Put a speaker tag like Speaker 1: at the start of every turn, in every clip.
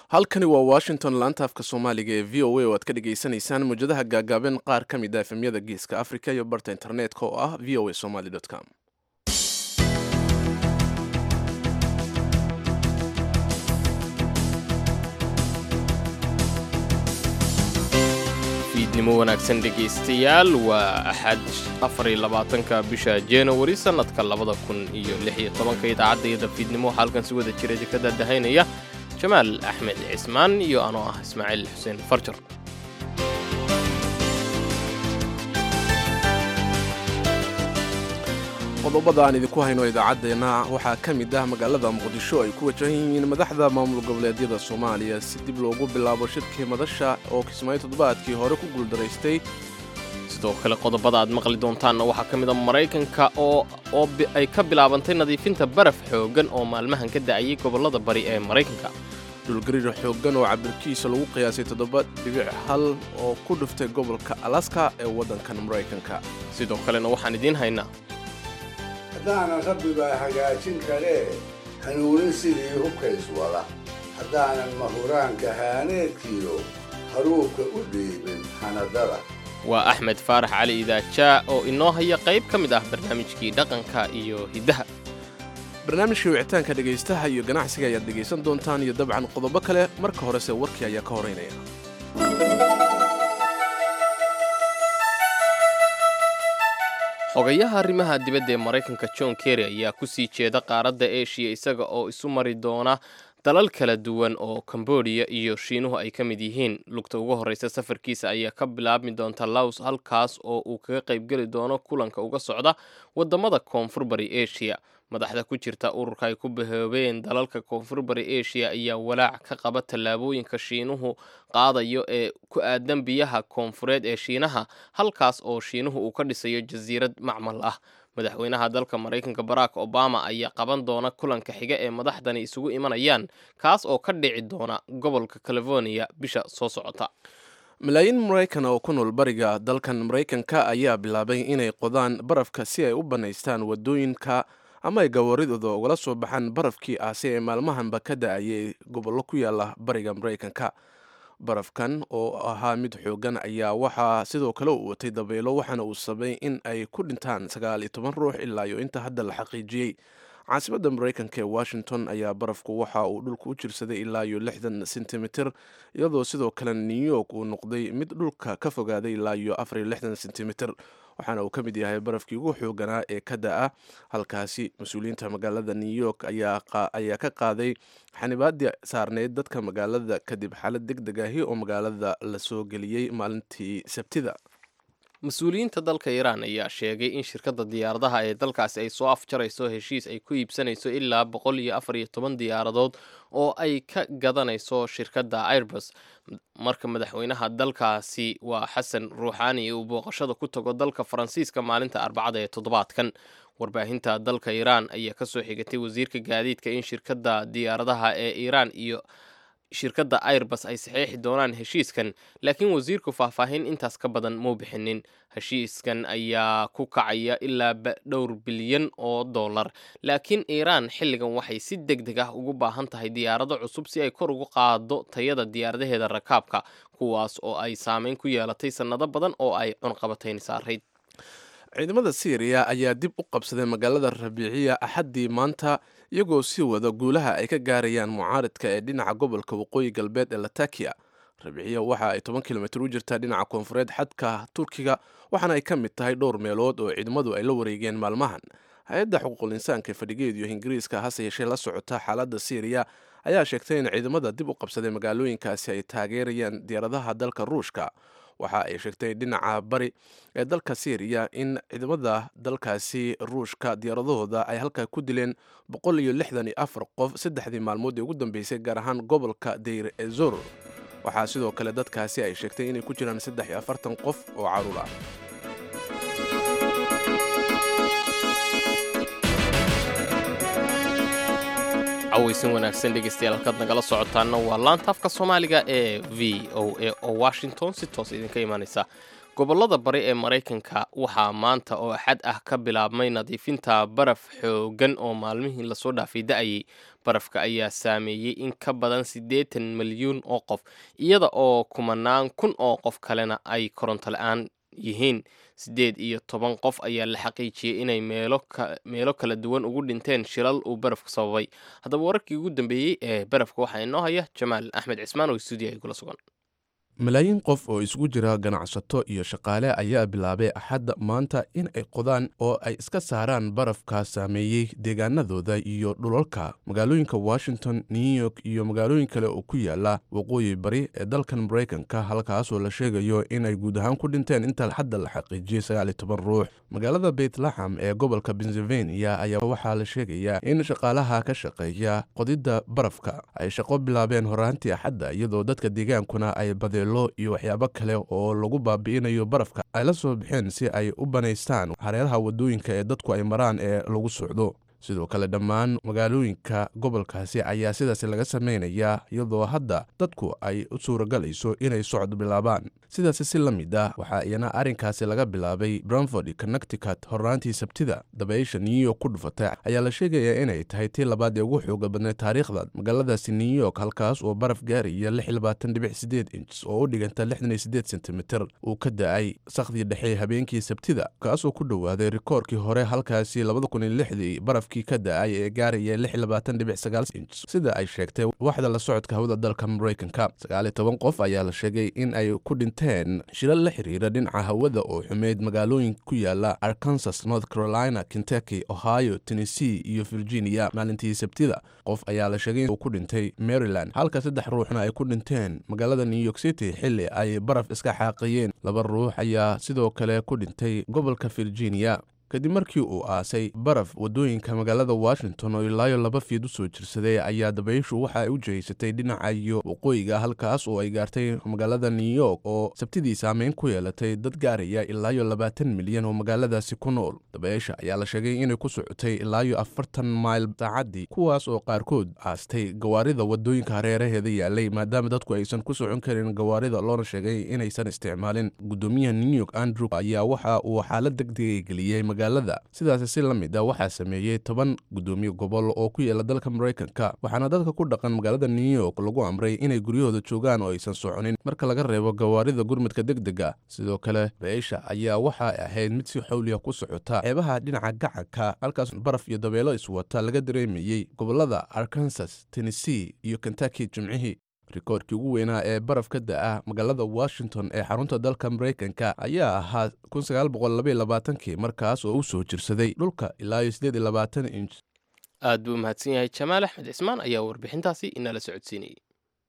Speaker 1: halkani waa washington laanta afka soomaaliga ee v o a oo aad ka dhagaysanaysaan mawjadaha gaagaaban qaar ka mid a efemyada geeska africa iyo barta internetka oo ah v o a somaly com
Speaker 2: fiidnimo wanaagsan dhegaystayaal waa axad afariyo labaatanka bisha januari sannadka labada kun iyo lix iyo tobanka idaacadayada fiidnimo waxaa halkan si wada jira ka daadahaynaya jamaal axmed cismaan iyo anoo ah ismaaciil xuseen farjar
Speaker 1: qodobada aan idinku hayno idaacaddeenna waxaa ka mid ah magaalada muqdisho ay ku wajahan yihiin madaxda maamul goboleedyada soomaaliya si dib loogu bilaabo shirkii madasha oo kismaayo toddobaadkii hore ku guuldaraystay
Speaker 2: sidoo kale qodobada aad maqli doontaanna waxaa ka mid a maraykanka oo oo ay ka bilaabantay nadiifinta baraf xooggan oo maalmahan ka da'ayay gobollada bari ee maraykanka
Speaker 1: dhulgariir xooggan oo cabirkiisa lagu qiyaasay toddoba dhibic hal oo ku dhuftay gobolka alaska ee waddankan maraykanka
Speaker 2: sidoo kalena waxaan idiin haynaa
Speaker 3: haddaanan rabbi baa hagaajin karee hanuunin sidii hubkays wada haddaanan mahuraanka haaneedkiyo haruubka u dhiibin hanadada
Speaker 2: waa axmed faarax cali idaajaa oo inoo haya qayb ka mid ah barnaamijkii dhaqanka iyo hiddaha
Speaker 1: barnaamijkii wicitaanka dhegaystaha iyo ganacsiga ayaad dhegaysan doontaan iyo dabcan qodobo kale marka horese warkii ayaa ka horeynaya
Speaker 2: xogayaha arrimaha dibadda ee maraykanka john kerry ayaa ku sii jeeda qaaradda eshiya isaga oo isu mari doona dalal kala duwan oo kambodiya iyo shiinuhu ay ka mid yihiin lugta ugu horreysa safarkiisa ayaa ka bilaabmi doonta laws halkaas oo uu kaga qaybgeli doono kulanka uga socda waddamada koonfur bari eshiya madaxda ku jirta ururka ay ku bahoobeen dalalka koonfur bari eshiya ayaa walaac ka qaba tallaabooyinka shiinuhu qaadayo ee ku aadan biyaha koonfureed ee shiinaha halkaas oo shiinuhu uu ka dhisayo jasiirad macmal ah madaxweynaha dalka maraykanka barack obama ayaa qaban doona kulanka xiga ee madaxdani isugu imanayaan kaas oo ka dhici doona gobolka california bisha soo socota
Speaker 1: malaayiin maraykan oo ku nool bariga dalkan maraykanka ayaa bilaabay inay qodaan barafka si ay u bannaystaan waddooyinka ama ay gawaaridooda ugala soo baxaan barafkii aasi ee maalmahanba ka da-ayay gobollo ku yaala bariga maraykanka barafkan oo ahaa mid xoogan ayaa waxaa sidoo kale u watay dabaylo waxaana uu sabay in ay ku dhintaan sagaal iyo toban ruux ilaa iyo inta hadda la xaqiijiyey caasimadda maraykanka ee washington ayaa barafku waxa uu dhulka u jirsaday ilaa iyo lixdan sentimitir iyadoo sidoo kale new york uu noqday mid dhulka ka fogaaday ilaa iyo afar iyo lixdan sentimitir waxaana uu ka mid yahay barafkii ugu xooganaa ee ka da-a halkaasi mas-uuliyiinta magaalada new york ayaa ka qaaday xanibaadii saarneyd dadka magaalada kadib xaalad deg deg ahi oo magaalada la soo geliyey maalintii sabtida
Speaker 2: mas-uuliyiinta dalka iiraan ayaa sheegay in shirkadda diyaaradaha ee dalkaasi ay soo afjarayso heshiis ay ku iibsanayso ilaa boqol iyo afar iyo toban diyaaradood oo ay ka gadanayso shirkadda airbus marka madaxweynaha dalkaasi waa xasan ruuxaani uu booqashada ku tago dalka faransiiska maalinta arbacada ee toddobaadkan warbaahinta dalka iiraan ayaa kasoo xigatay wasiirka gaadiidka in shirkadda diyaaradaha ee iiraan iyo shirkadda airbus ay saxeexi doonaan heshiiskan laakiin wasiirku faahfaahin intaas ka badan muu bixinin heshiiskan ayaa ku kacaya ilaa dhowr bilyan oo dollar laakiin iiraan xilligan waxay si deg deg ah ugu baahan tahay diyaarado cusub si ay kor ugu qaado tayada diyaaradaheeda rakaabka kuwaas oo ay saameyn ku yeelatay sannado badan oo ay cunqabatayn saarayd
Speaker 1: ciidamada syriya ayaa dib u qabsaday magaalada rabiiciya axaddii maanta iyagoo sii wada guulaha ay ka gaarayaan mucaaridka ee dhinaca gobolka waqooyi galbeed ee latakiya rabiiciya waxa ay toban kilomitir u jirtaa dhinaca koonfureed xadka turkiga waxaana ay ka mid tahay dhowr meelood oo ciidamadu ay la wareegeen maalmahan hay-adda xuquuqul insaanka ee fadhigeed iyo ingiriiska hase yeeshee la socota xaaladda syriya ayaa sheegtay in ciidamada dib u qabsaday magaalooyinkaasi ay taageerayaan diyaaradaha dalka ruushka waxa ay sheegtay dhinaca bari ee dalka syriya in ciidamada dalkaasi ruushka diyaaradahooda ay halkaa ku dileen boqol iyo lixdan iyo afar qof saddexdii maalmood ee ugu dambeysay gaar ahaan gobolka deyr ezor waxaa sidoo kale dadkaasi ay sheegtay inay ku jiraan saddex iyo afartan qof oo caruur ah
Speaker 2: cawaysan wanaagsan dhegaystayaal halkaad nagala socotaana waa laanta afka soomaaliga ee v o a oo washington si toos idinka imaanaysa gobollada bari ee maraykanka waxaa maanta oo axad ah ka bilaabmay nadiifinta baraf xooggan oo maalmihii lasoo dhaafay da-ayay barafka ayaa saameeyey in ka badan siddeetan milyuun oo qof iyada oo kumanaan kun oo qof kalena ay koronto la-aan yihiin siddeed iyo toban qof ayaa la xaqiijiyey inay meelo kala duwan ugu dhinteen shilal uu barafku sababay haddaba wararkii ugu dambeeyey ee barafka waxaa inoo haya jamaal axmed cismaan oo stuudiyaha igula sugan
Speaker 1: malaayiin qof oo isugu jira ganacsato iyo shaqaale ayaa bilaabay axadda maanta in ay qodaan oo ay iska saaraan barafka saameeyey deegaanadooda iyo dhulalka magaalooyinka washington new york iyo magaalooyin kale oo ku yaala waqooyi bari ee dalkan maraykanka halkaasoo la sheegayo inay guud ahaan ku dhinteen inta xadda la xaqiijiyey sagaal iyo toban ruux magaalada beytlaxam ee gobolka pennsylvania ayaa waxaa la sheegayaa in shaqaalaha ka shaqeeya qodidda barafka ay shaqo bilaabeen horaantii axadda iyadoo dadka deegaankuna ay badeen iyo waxyaabo kale oo lagu baabi'inayo barafka ay la soo baxeen si ay u banaystaan hareeraha waddooyinka ee dadku ay maraan ee lagu socdo sidoo kale dhammaan magaalooyinka gobolkaasi ayaa sidaas laga samaynayaa iyadoo hadda dadku ay u suuragalayso inay socod bilaabaan sidaasi si la mid ah waxaa iyana arrinkaasi laga bilaabay branford connecticut horraantii sabtida dabaysha new york ku dhufatay ayaa la sheegayaa inay tahay tii labaad ee ugu xooga badnay taariikhda magaaladaasi new york halkaas oo baraf gaaraya inch oo u dhiganta sentimitir uu ka da-ay sakhdii dhexe habeenkii sabtida kaasoo ku dhowaaday rikoorkii hore halkaasi barafkii ka da-ay ee gaaraya inch sida ay sheegtay waxda la socodka hawada dalka maraykanka sagaaliyo toban qof ayaa la sheegay in ay ku dhinteen shilal la xiriira dhinaca hawada oo xumeyd magaalooyin ku yaala arkansas north carolina kentucky ohio tennessee iyo virginia maalintii sabtida qof ayaa la sheegay uu ku dhintay maryland halka saddex ruuxna ay ku dhinteen magaalada new york city xilli ay baraf iska xaaqiyeen laba ruux ayaa sidoo kale ku dhintay gobolka virginia kadib markii uu aasay baraf waddooyinka magaalada washington oo ilaayo laba fiid u soo jirsaday ayaa dabayshu waxa ay u jihaysatay dhinaca iyo waqooyiga halkaas oo ay gaartay magaalada new york oo sabtidii saameyn ku yeelatay dad gaaraya ilaayo labaatan milyan oo magaaladaasi ku nool dabaysha ayaa la sheegay inay ku socotay ilaayo afartan mayl saacaddii kuwaas oo qaarkood aastay gawaarida waddooyinka hareeraheeda yaalay maadaama dadku aysan ku socon karin gawaarida loona sheegay inaysan isticmaalin guddoomiyaha new york andrew ayaa waxa uu xaalad degdegay geliyey magaalada sidaasi si la mid a waxaa sameeyey toban guddoomiye gobol oo ku yaala dalka maraykanka waxaana dadka ku dhaqan magaalada new york lagu amray inay guryahooda joogaan oo aysan soconin marka laga reebo gawaarida gurmadka degdega sidoo kale beesha ayaa waxa ahayd mid si xawliya ku socota xeebaha dhinaca gacanka halkaas baraf iyo dabeelo iswata laga dareemayey gobolada arkansas tennessee iyo kentucky jimcihii rikoorkii ugu weynaa ee baraf ka da-a magaalada washington ee xarunta dalka maraykanka ayaa ahaa kii markaas oo u soo jirsaday dhulka ilaa inch
Speaker 2: aad buu umahadsan yahay jamaal axmed cismaan ayaa warbixintaasi inala socodsiinayay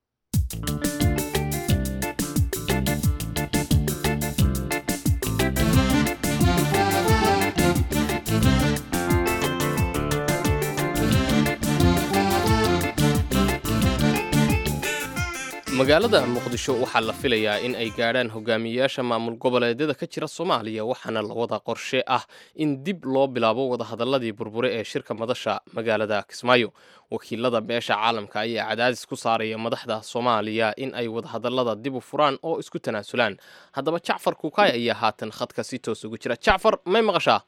Speaker 2: magaalada muqdisho waxaa la filayaa in ay gaadhaan hogaamiyeyaasha maamul goboleedyada ka jira soomaaliya waxaana la wada qorshe ah in dib loo bilaabo wadahadaladii burbure ee shirka madasha magaalada kismaayo wakiilada beesha caalamka ayaa cadaadis ku saaraya madaxda soomaaliya in ay wadahadalada dib u furaan oo isku tanaasulaan haddaba jacfar kukaay ayaa haatan khadka si toos ugu jira jacfar may maqashaa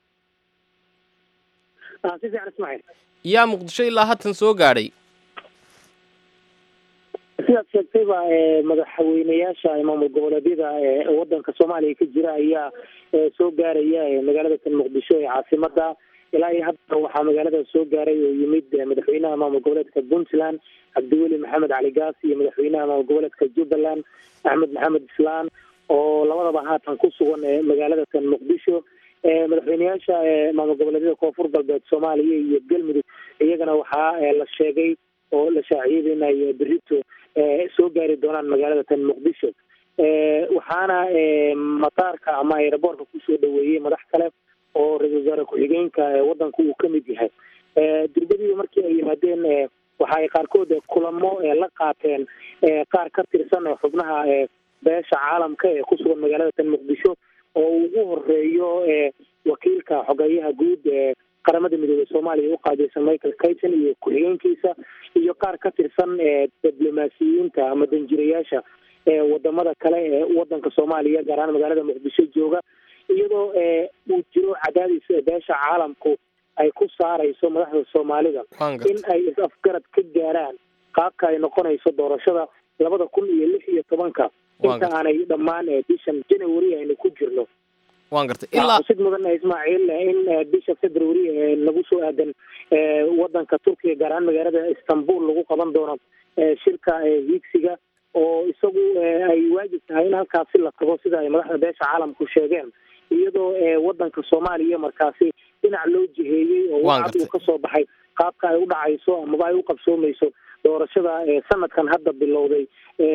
Speaker 2: yaa muqdisho ilaa haatan soo gaadhay
Speaker 4: sidaad sheegtayba madaxweyneyaasha maamul goboleedyada wadanka soomaaliya ka jira ayaa soo gaaraya magaalada tan muqdisho ee caasimada ilaa iyo hadda waxaa magaalada soo gaaray oo yimid madaxweynaha maamul goboleedka puntland cabdiweli maxamed cali gaas iyo madaxweynaha maamul goboleedka jubbaland axmed maxamed islaan oo labadaba haatan ku sugan magaalada tan muqdisho madaxweyneyaasha maamul goboleedyada koonfur galbeed soomaaliya iyo galmudug iyagana waxaa la sheegay oo la shaaciyay inay berito soo gaari doonaan magaalada tan muqdisho waxaana mataarka ama aeroboortka kusoo dhaweeyey madax kale oo ra-isul wasaare ku-xigeenka wadanku uu kamid yahay durbadii markii ay yimaadeen waxa ay qaarkood kulamo la qaateen qaar ka tirsan xubnaha beesha caalamka ee kusugan magaalada tan muqdisho oo ugu horeeyo wakiilka xogeeyaha guud qaramada midoobey soomaaliya u qaadeysan michael kayton iyo ku-xigeenkiisa iyo qaar ka tirsan diblomaasiyiinta ama danjirayaasha wadamada kale ee wadanka soomaaliya gaar ahaan magaalada muqdisho jooga iyadoo uu jiro cadaadis beesha caalamku ay ku saarayso madaxda soomaalida in ay is-afgarad ka gaaraan qaabka ay noqonayso doorashada labada kun iyo lix iyo tobanka inta aanay dhammaan bishan january aynu ku jirno
Speaker 2: waan gartay ilaa
Speaker 4: sid mudan ismaaciil in bisha february nagu soo aadan wadanka turkiga gaar ahaan magaalada istanbul lagu qaban doono shirka higsiga oo isagu ay waajib tahay in halkaasi la tago sida ay madaxda beesha caalamku sheegeen iyadoo wadanka soomaaliya markaasi dhinac loo jiheeyey oo wacad uu kasoo baxay qaabka ay u dhacayso amaba ay u qabsoomayso doorashada sanadkan hadda bilowday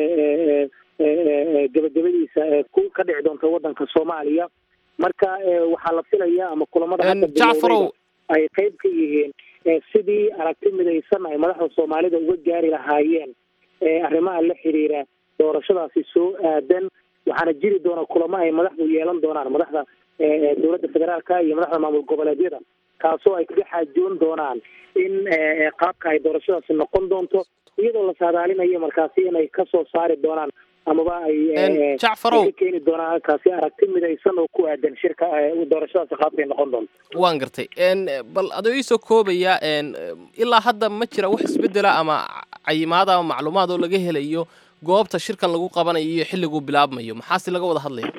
Speaker 4: gabagabadiisa ka dhici doonta wadanka soomaaliya marka waxaa la filaya ama kulamada hadda bilowday ay qeyb ka yihiin sidii aragti midaysan ay madaxda soomaalida uga gaari lahaayeen arrimaha la xiriira doorashadaasi soo aadan waxaana jiri doona kulamo ay madaxdu yeelan doonaan madaxda dowladda federaalka iyo madaxda maamul goboleedyada kaasoo ay kaga xaajoon doonaan in qaabka ay doorashadaasi noqon doonto iyadoo la saadaalinayo markaasi inay kasoo saari doonaan amaba ay
Speaker 2: jacfarow
Speaker 4: ka keeni doonaan halkaasi aragti midaysan oo ku aadan shirka doorashadaasi qaabkay noqon doonto
Speaker 2: waan gartay bal adoo iisoo koobaya ilaa hadda ma jira wax isbedela ama cayimaad ama macluumaad oo laga helayo goobta shirkan lagu qabanayo iyo xilliguu bilaabmayo maxaase laga wada hadlaya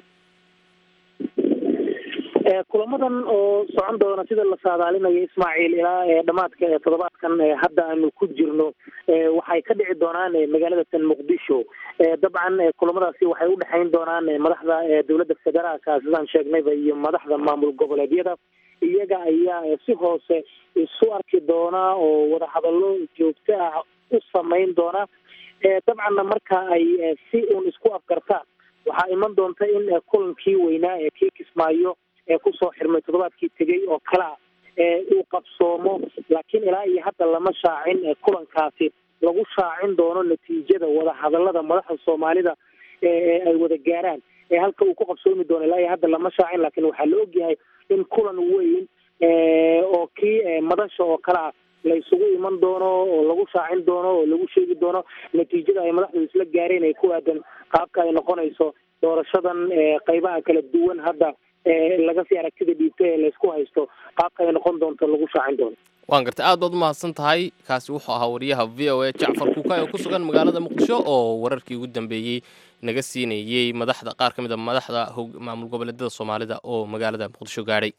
Speaker 4: kulamadan oo socon doona sida la saadaalinayo ismaaciil ilaa dhamaadka toddobaadkan hadda aanu ku jirno waxay ka dhici doonaan magaalada tan muqdisho dabcan kulamadaasi waxay udhexayn doonaan madaxda dowladda federaalka sidaan sheegnayba iyo madaxda maamul goboleedyada iyaga ayaa si hoose isu arki doona oo wadahadallo joogto ah u samayn doona dabcanna marka ay si uun isku afgartaan waxaa iman doonta in kulankii weynaa ee kii kismaayo ee kusoo xirmay toddobaadkii tegey oo kalea uu qabsoomo laakiin ilaa iyo hadda lama shaacin kulankaasi lagu shaacin doono natiijada wadahadalada madaxda soomaalida ay wada gaaraan halka uu ku qabsoomi doono ilaa iyo hadda lama shaacin laakiin waxaa la ogyahay in kulan weyn oo kii madasha oo kalea la isugu iman doono oo lagu shaacin doono oo lagu sheegi doono natiijada ay madaxdu isla gaareen ay ku aadan qaabka ay noqonayso doorashadan qeybaha kala duwan hadda laga sii aragtida dhiibta ee laysku haysto qaabka ay noqon doonto lagu shaacin doono
Speaker 2: waan gartay aad baad umahadsan tahay kaasi wuxuu ahaa wariyaha v o a jacfar kuukay oo ku sugan magaalada muqdisho oo wararkii ugu dambeeyey naga siinayey madaxda qaar ka mid a madaxda maamul goboleedyada soomaalida oo magaalada muqdisho gaadhay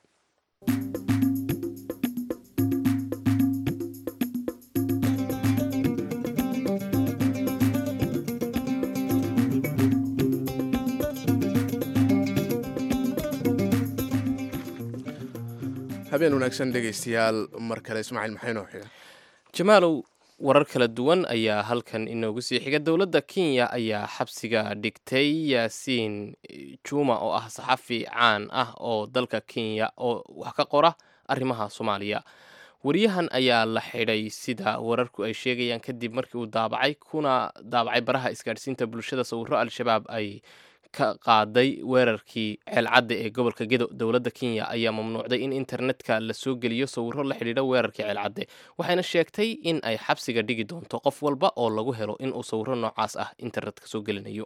Speaker 1: habeen wanaagsan dhegaystayaal mar kale ismaaciil maxay noo xiga
Speaker 2: jamaalow warar kala duwan ayaa halkan inoogu sii xiga dowladda kenya ayaa xabsiga dhigtay yaasiin juma oo ah saxafi caan ah oo dalka kenya oo wax ka qora arrimaha soomaaliya wariyahan ayaa la xidhay sida wararku ay sheegayaan kadib markii uu daabacay kuna daabacay baraha isgaadhsiinta bulshada sawiro al-shabaab ay ka qaaday weerarkii ceelcadda ee gobolka gedo dowladda kenya ayaa mamnuucday in internetka la soo geliyo sawiro la xidhiidha weerarkii ceelcadde waxayna sheegtay in ay xabsiga dhigi doonto qof walba oo lagu helo inuu sawiro noocaas ah internetka soo gelinayo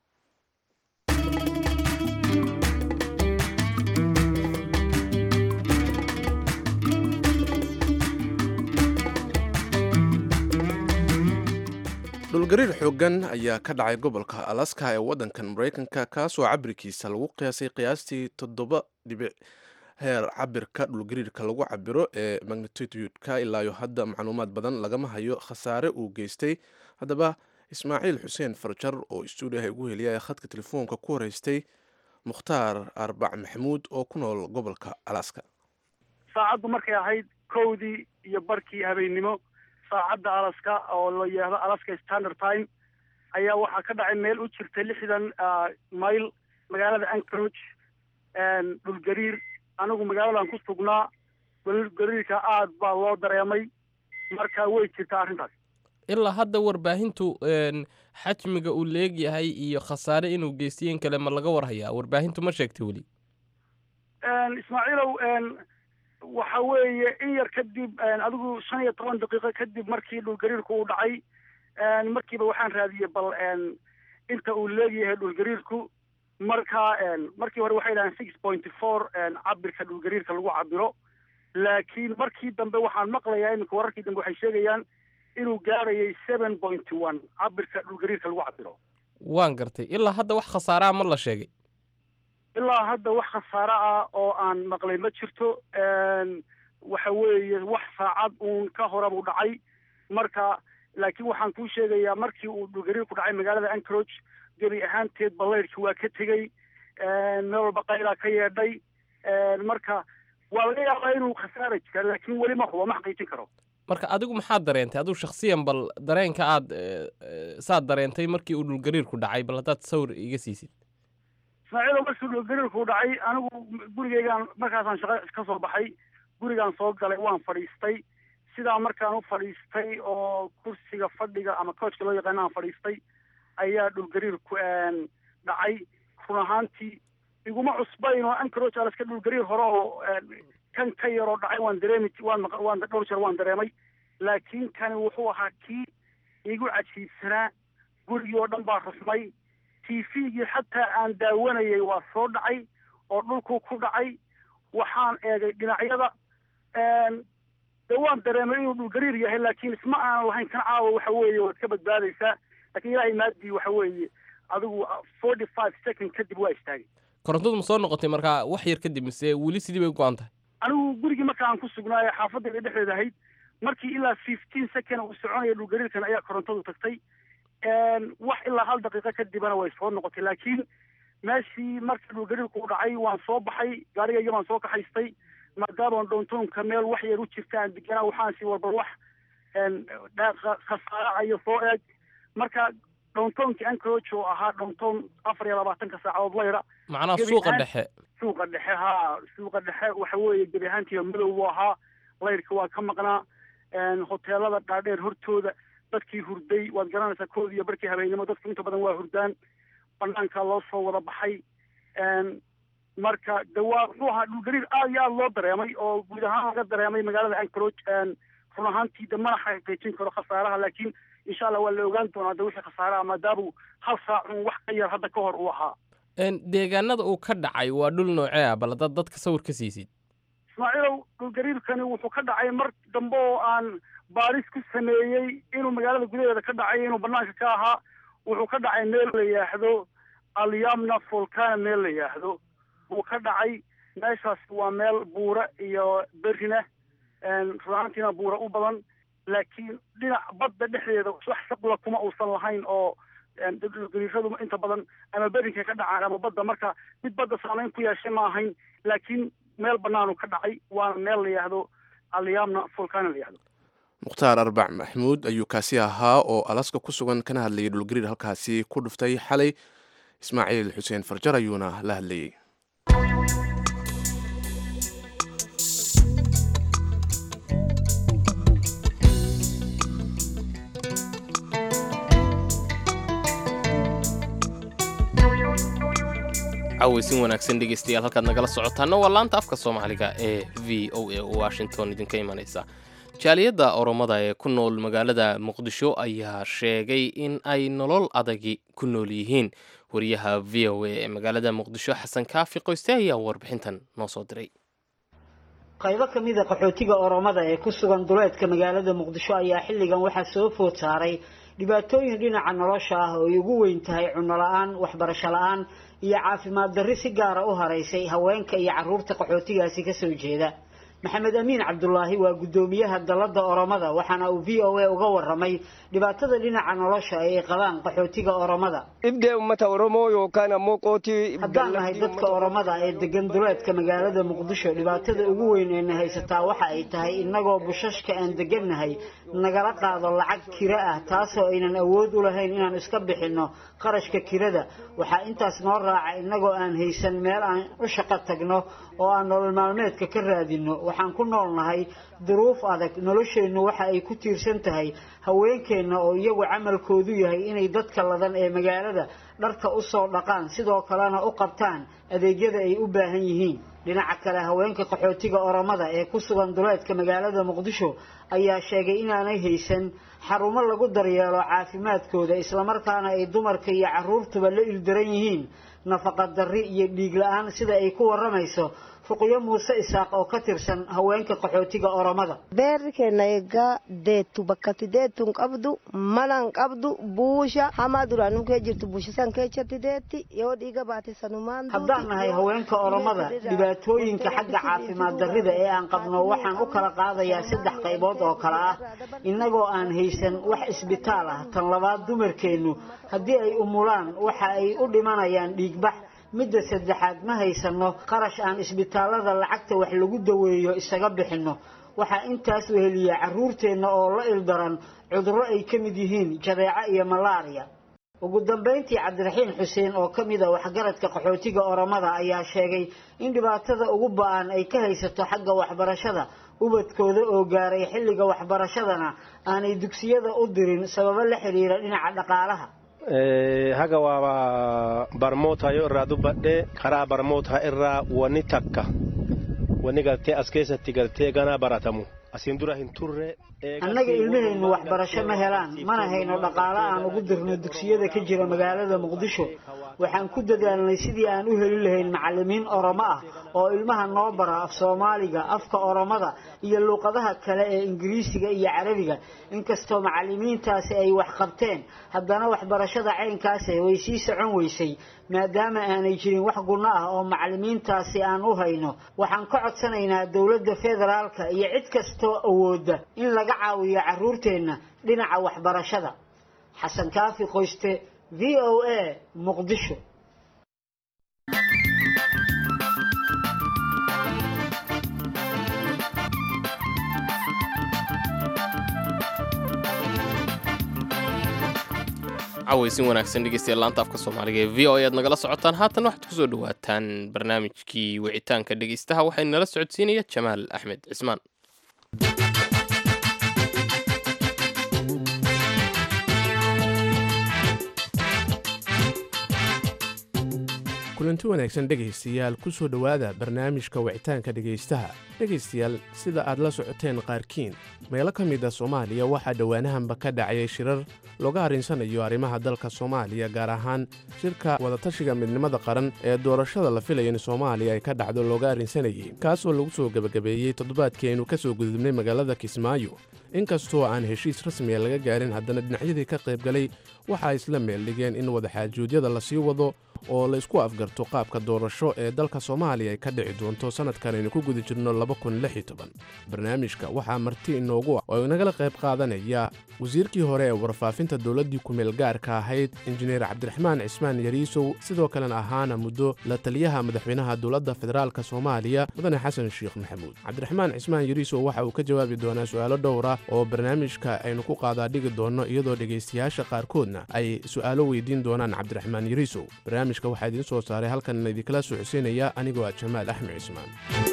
Speaker 1: dhulgariir xooggan ayaa ka dhacay gobolka alaska ee waddankan maraykanka kaasoo cabirkiisa lagu qiyaasay qiyaastii toddoba dhibic heer cabirka dhulgariirka lagu cabiro ee magnitudka ilaayo hadda macluumaad badan lagama hayo khasaare uu geystay haddaba ismaaciil xuseen farjar oo stuudiyaha ugu heliya ee khadka telefoonka ku horeystay mukhtaar arbac maxamuud oo ku nool gobolka alaska
Speaker 5: saacaddu markay ahayd kowdii iyo barkii habeennimo saacadda alaska oo la yidhaahdo alaska standard time ayaa waxaa ka dhacay meel u jirta lixdan mayl magaalada anchorage dhulgariir anigu magaaladan ku sugnaa dhulgariirka aad baa loo dareemay marka way jirtaa arrintaas
Speaker 2: ilaa hadda warbaahintu xajmiga uu leegyahay iyo khasaare inuu geystiyeen kale ma laga warhayaa warbaahintu ma sheegtay weli
Speaker 5: ismaaciilow waxa weeye in yar kadib adigu shan iyo toban daqiiqo kadib markii dhulgariirku uu dhacay markiiba waxaan raadiyey bal inta uu leegyahay dhulgariirku marka markii hore waxay dhahaan six point four cabirka dhulgariirka lagu cabiro laakiin markii dambe waxaan maqlayaa iminka wararkii dambe waxay sheegayaan inuu gaarayay seven point one cabirka dhulgariirka lagu cabiro
Speaker 2: waan gartay ilaa hadda wax khasaaraa ma la sheegay
Speaker 5: ilaa hadda wax khasaare ah oo aan maqlay ma jirto waxa weeye wax saacad uun ka hore buu dhacay marka laakiin waxaan kuu sheegayaa markii uu dhulgariirku dhacay magaalada anchorage gebi ahaanteed baleyrkii waa ka tegey meel walba qaylaa ka yeedhay marka waa laga yaabaa inuu khasaara jira laakiin weli ma hubo ma xaqiijin karo
Speaker 2: marka adigu maxaad dareentay adigu shakhsiyan bal dareenka aad saad dareentay markii uu dhulgariirku dhacay bal haddaad sawir iga siisid
Speaker 5: ismaaciilo markii dhulgariirku dhacay anigu gurigeygaan markaasaan shaqo ka soo baxay gurigaan soo galay waan fadhiistay sidaa markaan u fadhiistay oo kursiga fadhiga ama coachka loo yaqaana aan fadhiistay ayaa dhulgariirku dhacay run ahaantii iguma cusbayn oo anchorage alaska dhulgariir hore oo kan ka yaroo dhacay waan dareemi waan waan dhowr jeer waan dareemay laakiin kani wuxuu ahaa kii igu cajiibsanaa gurigii oo dhan baa rusmay t v-gii xataa aan daawanayay waa soo dhacay oo dhulku ku dhacay waxaan eegay dhinacyada de waan dareemay inuu dhulgariir yahay laakiin isma aanan lahayn kan caawa waxa weeye waad ka badbaadaysaa lakiin ilaahay maadii waxa weeye adigu forty five second kadib waa istaagay
Speaker 2: korontadu ma soo noqotay markaa wax yar kadib mise weli sidii bay go-an tahay
Speaker 5: anigu gurigii marka aan ku sugnaayo xaafadayda dhexdeeda ahayd markii ilaa fifteen second uu soconaya dhulgariirkan ayaa korontadu tagtay wax ilaa hal daqiiqo kadibana way soo noqotay laakiin meeshii marka dhulgariirku u dhacay waan soo baxay gaarigayga baan soo kaxaystay maadaama downtownka meel wax yar u jirta aan deganaa waxaan si walba wax khasaaracayo soo eeg marka dhowntownki anchorage oo ahaa dhowntown afar iyo labaatanka saacadood layra
Speaker 2: macnaha suuqa dhexe
Speaker 5: suuqa dhexe haa suuqa dhexe waxa weeye gebi ahaantiiba madow buu ahaa layrka waa ka maqnaa hoteelada dhaadheer hortooda dadkii hurday waad garanaysaa koodi iyo barkii habeennimo dadku inta badan waa hurdaan banaankaa loo soo wada baxay marka de waa muxuu ahaa dhulgariir aad iyo aada loo dareemay oo guud ahaan laga dareemay magaalada anchorage run ahaantii de mana xaqiijin karo khasaaraha laakiin insha allah waa la ogaan doonaa de wixii khasaaraha maadaamuu hal saacun wax ka yar hadda ka hor uu ahaa
Speaker 2: deegaanada uu ka dhacay waa dhul noocee ah bal haddaad dadka sawir ka siisid
Speaker 5: ismaaciilow dhulgariirkani wuxuu ka dhacay mar dambe oo aan baaris ku sameeyey inuu magaalada gudaheeda ka dhacay inuu banaanka ka ahaa wuxuu ka dhacay meel la yidhaahdo alyamna volcana meel la yidhaahdo buu ka dhacay meeshaas waa meel buura iyo berina runaantiina buura u badan laakiin dhinac badda dhexdeeda wax shaqula kuma uusan lahayn oo dhulgariiradu inta badan ama berinka ka dhacaan ama badda marka mid badda saameyn ku yeeshay ma ahayn laakiin meel banaanu ka dhacay waana meel la yidhaahdo alyamna volcana la yidhahdo
Speaker 1: mukhtaar arbac maxmuud ayuu kaasi ahaa oo alaska ku sugan kana hadlayay dhulgariir halkaasi ku dhuftay xalay ismaaciil xuseen farjar ayuuna la hadlayey
Speaker 2: caweysin wanaagsan dhegeystayaal halkaad nagala socotaana waa laanta afka soomaaliga ee v o a washington idinka imanaysa jaaliyadda oromada ee ku nool magaalada muqdisho ayaa sheegay in ay nolol adagi ku nool yihiin wariyaha v o a ee magaalada muqdisho xasan kaafi qoyste ayaa warbixintan noo soo diray
Speaker 6: qaybo ka mid a qaxootiga oromada ee ku sugan duleedka magaalada muqdisho ayaa xilligan waxaa soo food saaray dhibaatooyin dhinaca nolosha ah oo ay ugu weyn tahay cunno la-aan waxbarasho la-aan iyo caafimaad darri si gaara u haraysay haweenka iyo carruurta qaxootigaasi kasoo jeeda maxamed amiin cabdulaahi waa guddoomiyaha dalladda oromada waxaana uu v o a uga waramay dhibaatada dhinaca nolosha ee ay qabaan qaxootiga oromada
Speaker 7: ibdee ummata oromoo yookaan ammoo qootii
Speaker 6: haddaan nahay dadka oromada ee degan duleedka magaalada muqdisho dhibaatada ugu weyn ee na haysataa waxa ay tahay innagoo bushashka aan degannahay nagala qaado lacag kiro ah taasoo aynan awood u lahayn inaan iska bixinno qarashka kirada waxaa intaas noo raaca innagoo aan haysan meel aan u shaqo tagno oo aan nolol maalmeedka ka raadinno waxaan ku nool nahay duruuf adag nolosheennu waxa ay ku tiirsan tahay haweenkeenna oo iyagu camalkoodu yahay inay dadka ladan ee magaalada dharka u soo dhaqaan sidoo kalena u qabtaan adeegyada ay u baahan yihiin dhinaca kale haweenka qaxootiga oromada ee ku sugan duleedka magaalada muqdisho ayaa sheegay inaanay haysan xarumo lagu daryeelo caafimaadkooda islamarkaana ay dumarka iyo caruurtuba la ildaran yihiin nafaqa darri iyo dhiig la-aan sida ay ku waramayso ruqyo muuse isaaq oo ka tirsan haweenka qaxootiga oromada
Speaker 8: beerkenayga deetu bakkati deetun qabdu manan qabdu buusha hamaa duraanum kee jirtu buushasan keechatti deetti yoo dhiiga baate sanumaan
Speaker 6: haddaan nahay haweenka oromada dhibaatooyinka xagga caafimaad darrida ee aan qabno waxaan u kala qaadayaa saddex qaybood oo kale ah innagoo aan haysan wax isbitaal ah tan labaad dumarkeennu haddii ay umulaan waxa ay u dhimanayaan dhiigbax midda saddexaad ma haysano qarash aan isbitaalada lacagta wax lagu daweeyo isaga bixinno waxaa intaas weheliya carruurteenna oo la ildaran cudurro ay ka mid yihiin jadeeco iyo malaariya ugu dambayntii cabdiraxiin xuseen oo ka mid a waxgaradka qaxootiga oromada ayaa sheegay in dhibaatada ugu ba-an ay ka haysato xagga waxbarashada ubadkooda oo gaaray xilliga waxbarashadana aanay dugsiyada u dirin sababo la xidhiira dhinaca dhaqaalaha
Speaker 9: haga waaba barmootaayo irraa dubbadhe karaa barmootaa irraa wani takka wani galtee as keessatti galtee ganaa baratamu asiin dura hin turre
Speaker 6: annaga ilmaheennu waxbarasho ma helaan mana hayno dhaqaalo aan ugu dirno dugsiyada ka jira magaalada muqdisho waxaan ku dadaalnay sidii aan u heli lahayn macallimiin oromo ah oo ilmaha noo bara af soomaaliga afka oromada iyo luuqadaha kale ee ingiriisiga iyo carabiga inkastoo macallimiintaasi ay wax qabteen haddana waxbarashada caynkaasi way sii socon weysay maadaama aanay jirin wax gunno ah oo macallimiintaasi aan u hayno waxaan ka codsanaynaa dowladda federaalka iyo cid kastoo awooda in laga caawiyo carruurteenna dhinaca waxbarashada xasan kaafi qoyste v o a muqdisho
Speaker 2: cawaysin wanaagsan dhegeystayaal laanta afka soomaaliga ee v o a aad nagala socotaan haatan waxaad kusoo dhawaataan barnaamijkii wicitaanka dhegeystaha waxaa nala socodsiinaya jamaal axmed cismaan
Speaker 1: kulanti wanaagsan dhegaystayaal ku soo dhowaada barnaamijka wicitaanka dhegaystaha dhegaystayaal sida aad la socoteen qaarkiin meelo ka mid a soomaaliya waxaa dhowaanahanba ka dhacayay shirar looga arrinsanayo arrimaha dalka soomaaliya gaar ahaan shirka wadatashiga midnimada qaran ee doorashada la filaya in soomaaliya ay ka dhacdo looga arrinsanayay kaasoo lagu soo gebagabeeyey toddobaadkii aynu ka soo gudubnay magaalada kismaayo inkastoo aan heshiis rasmiya laga gaarin haddana dhinacyadii ka qaybgalay waxa ay isla meel dhigeen in wadaxaajuudyada lasii wado oo la isku afgarto qaabka doorasho ee dalka soomaaliya ay ka dhici doonto sannadkan aynu ku guda jirno barnaamijka waxaa marti inoogu ah oo inagala qayb qaadanaya wasiirkii hore ee warfaafinta dowladdii kumeel gaarka ahayd injineer cabdiraxmaan cismaan yariisow sidoo kalena ahaana muddo la taliyaha madaxweynaha dowladda federaalk soomaaliya mudane xasan sheekh maxamuud cabdiraxmaan cismaan yariisow waxa uu ka jawaabi doonaa su'aalo dhowra oo barnaamijka aynu ku qaadaa dhigi doonno iyadoo dhegaystayaasha qaarkoodna ay su'aalo weydiin doonaan cabdiraxmaan yariisow barnaamijka waxaa idiin soo saaray halkan idinkala socodsiinaya anigoo ah jamaal axmed cismaan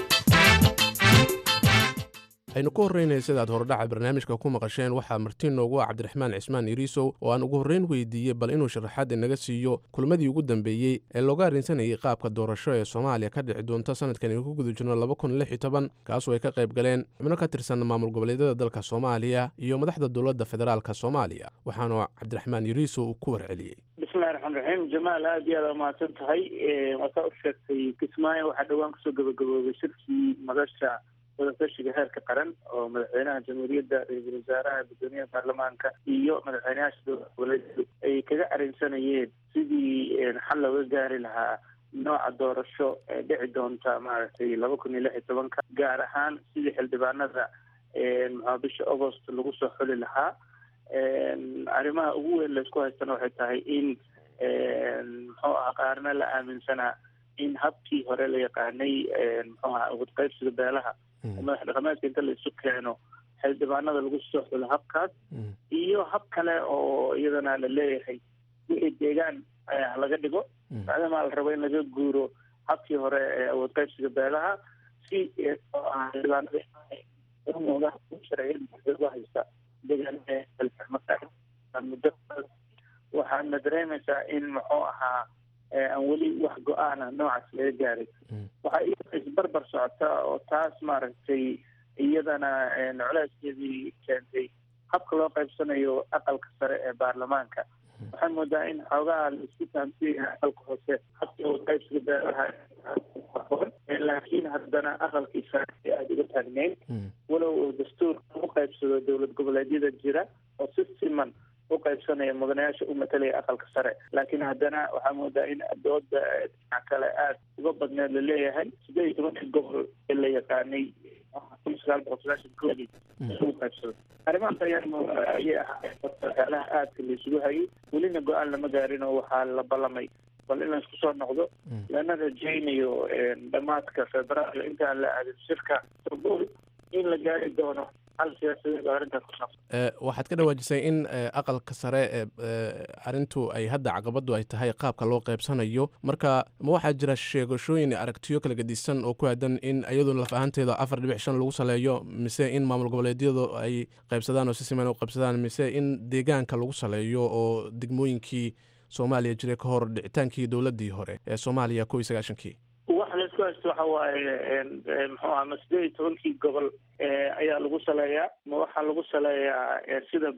Speaker 1: aynu ka horreynaya sidaad hordhaca barnaamijka ku maqasheen waxaa marti noogu ah cabdiraxmaan cismaan iriisow oo aan ugu horreyn weydiiyey bal inuu sharaxaad inaga siiyo kulmadii ugu dambeeyey ee looga arrinsanayay qaabka doorasho ee soomaaliya ka dhici doonta sanadkan aynu ku guda jirno kaasoo ay ka qayb galeen xubno ka tirsan maamul goboleedyada dalka soomaaliya iyo madaxda dowladda federaalk soomaaliya waxaanu cabdiraxmaan iriisow uu ku warceliyey
Speaker 10: bismillahi raxmaan raxiim jamaal aada iyo aada umahadsan tahay waasaa u sheegtay kismaayo waxaa dhowaan kusoo gabagaboobay shirkii madasha wadatashiga heerka qaran oo madaxweynaha jamhuuriyadda ra-iisul wasaaraha guddoomiyaha baarlamaanka iyo madaxweynayaasha dowlad goboleedu ay kaga arrinsanayeen sidii xal looga gaari lahaa nooca doorasho ee dhici doonta maaragtay laba kun iyo lix iyo tobanka gaar ahaan sidii xildhibaanada maxaa bisha agost lagu soo xuli lahaa arrimaha ugu weyn laysku haystana waxay tahay in muxuu aha qaarna la aaminsanaa in habkii hore la yaqaanay muxuu aha wadqaybsiga beelaha madax dhaqameedka inta la isu keeno xildhibaanada lagu soo xulo habkaas iyo hab kale oo iyadana la leeyahay wixii deegaan laga dhigo maadaama la rabo in laga guuro habkii hore ee awood qaybsiga beelaha si xildhibaanada sharciyada haysta deegaanmuddo waxaadna dareemaysaa in muxuu ahaa aan weli wax go-aana noocaas laga gaaray waxaa isbarbar socota oo taas maaragtay iyadana culeyskeedii keentay habka loo qaybsanayo aqalka sare ee baarlamaanka waxaan moodaa in xoogaha la isku fahamsiiya aqalka hoose habka uu qaybsiga beeraha laakiin haddana aqalkii sare ee aada uga taagneyn walow uu dastuurka u qaybsado dowlad goboleedyada jira oo si siman u qaybsanaya mudanayaasha u matalaya aqalka sare laakiin haddana waxaa moodaa in dooda dhinac kale aada uga badneed laleeyahay sideed iyo tobankii gobol ee la yaqaanay kun sagaal boqol sagaashan koodii lagu qaybsado arrimahaas ayaa ayay ahaayeen waxyaalaha aadka la isugu hayay welina go-aan lama gaarin oo waxaa la ballamay bal in la isku soo noqdo lana rajaynayo dhamaadka februaayo intaan la aadin shirka istanbul in la gaari doono hal siyaasadeed oo arrintaas ku saabsan
Speaker 1: waxaad ka dhawaajisay in aqalka sare arintu ay hadda caqabadu ay tahay qaabka loo qaybsanayo marka ma waxaa jira sheegashooyin aragtiyo kala gedisan oo ku aadan in iyadu laf ahaanteeda afar dhibic shan lagu saleeyo mise in maamul goboleedyadu ay qaybsadaan oo si siman u qaybsadaan mise in deegaanka lagu saleeyo oo degmooyinkii soomaaliya jiray ka hor dhicitaankii dowladii hore ee soomaaliya kow iyo sagaashankii
Speaker 10: waxa la isku haysto waxa waaye muxuu aha ma sideed iyo tobankii gobol ayaa lagu saleeyaa ma waxaa lagu saleeyaa sida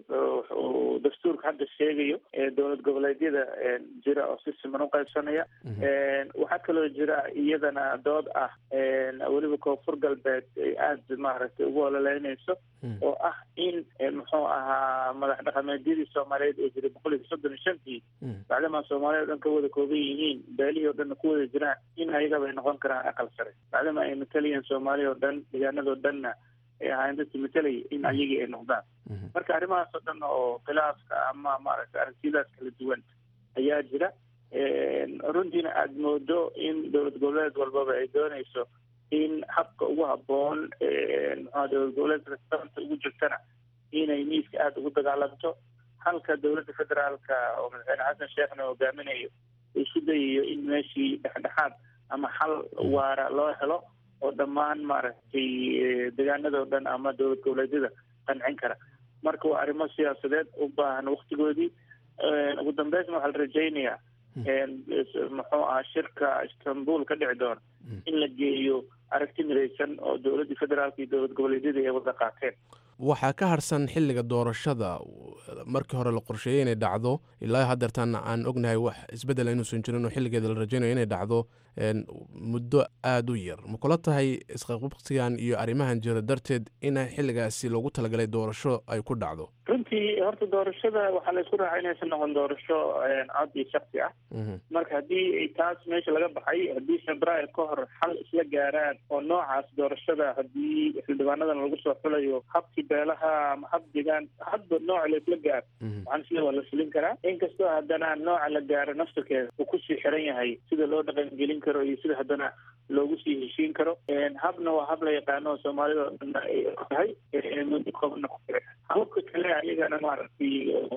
Speaker 10: uu dastuurka hadda sheegayo dowlad goboleedyada jira oo si siman u qaybsanaya waxaa kaloo jira iyadana dood ah weliba koonfur galbeed ay aada maaragtay ugu ololeynayso oo ah in muxuu ahaa madax dhaqameedyadii soomaaliyeed ee jiray boqol iyo soddon iyo shantii bacdamaa soomaaliya o dhan ka wada kooban yihiin beelihii o dhanna ku wada jiraan in ayagaba ay noqon karaan aqal sare bacdama ay matalayeen soomaaliya oo dhan deegaanadoo dhanna ay ahaayeen dadkii matalaya in ayagii ay noqdaan marka arrimahaas oo dhan oo khilaafka ama maaragtay aragtiyadaas kala duwan ayaa jira runtiina aada moodo in dowlad goboleed walbaba ay doonayso in habka ugu habboon muxua dowlad goboleedka sababta ugu jirtana inay miiska aada ugu dagaalanto halka dowladda federaalka oo madaxweyne xasan sheekhna hogaaminayo isku dayayo in meeshii dhexdhexaad ama xal waara loo helo oo dhammaan maaragtay deegaanadao dhan ama dowlad goboleedyada qancin kara marka waa arrimo siyaasadeed u baahan waktigoodii ugu dambeysna waxaa la rajaynayaa muxuu aha shirka istanbul ka dhici doona in la geeyo aragti midaysan oo dowladdii federaalka iyo dowlad goboleedyada ay wada qaateen
Speaker 1: waxaa ka harsan xilliga doorashada markii hore la qorsheeyey inay dhacdo ilaa haddeertan aan ognahay wax isbeddel inuusan jirin oo xilligeeda la rajaynayo inay dhacdo muddo aada u yar ma kula tahay isqaqubsigan iyo arrimahan jira darteed in xilligaasi loogu talagalay doorasho ay ku dhacdo
Speaker 10: runtii horta doorashada waxaa la isku raacay inaysan noqon doorasho cod iyo shaksi ah marka haddii taas meesha laga baxay haddii februaar ka hor xal isla gaaraan oo noocaas doorashada haddii xildhibaanadan lagu soo xulayo habkii beelaha ama hab degaan hadba nooca la isla gaaro waxaan sida waa la fulin karaa inkastoo haddana nooca la gaaro naftirkeeda uu kusii xiran yahay sida loo dhaqangelin karo iyo sida haddana loogu sii heshiin karo habna waa hab la yaqaano oo soomaalida oo dhan ay tahay muddo koobna ku jira hababka kale ayagana maaragtay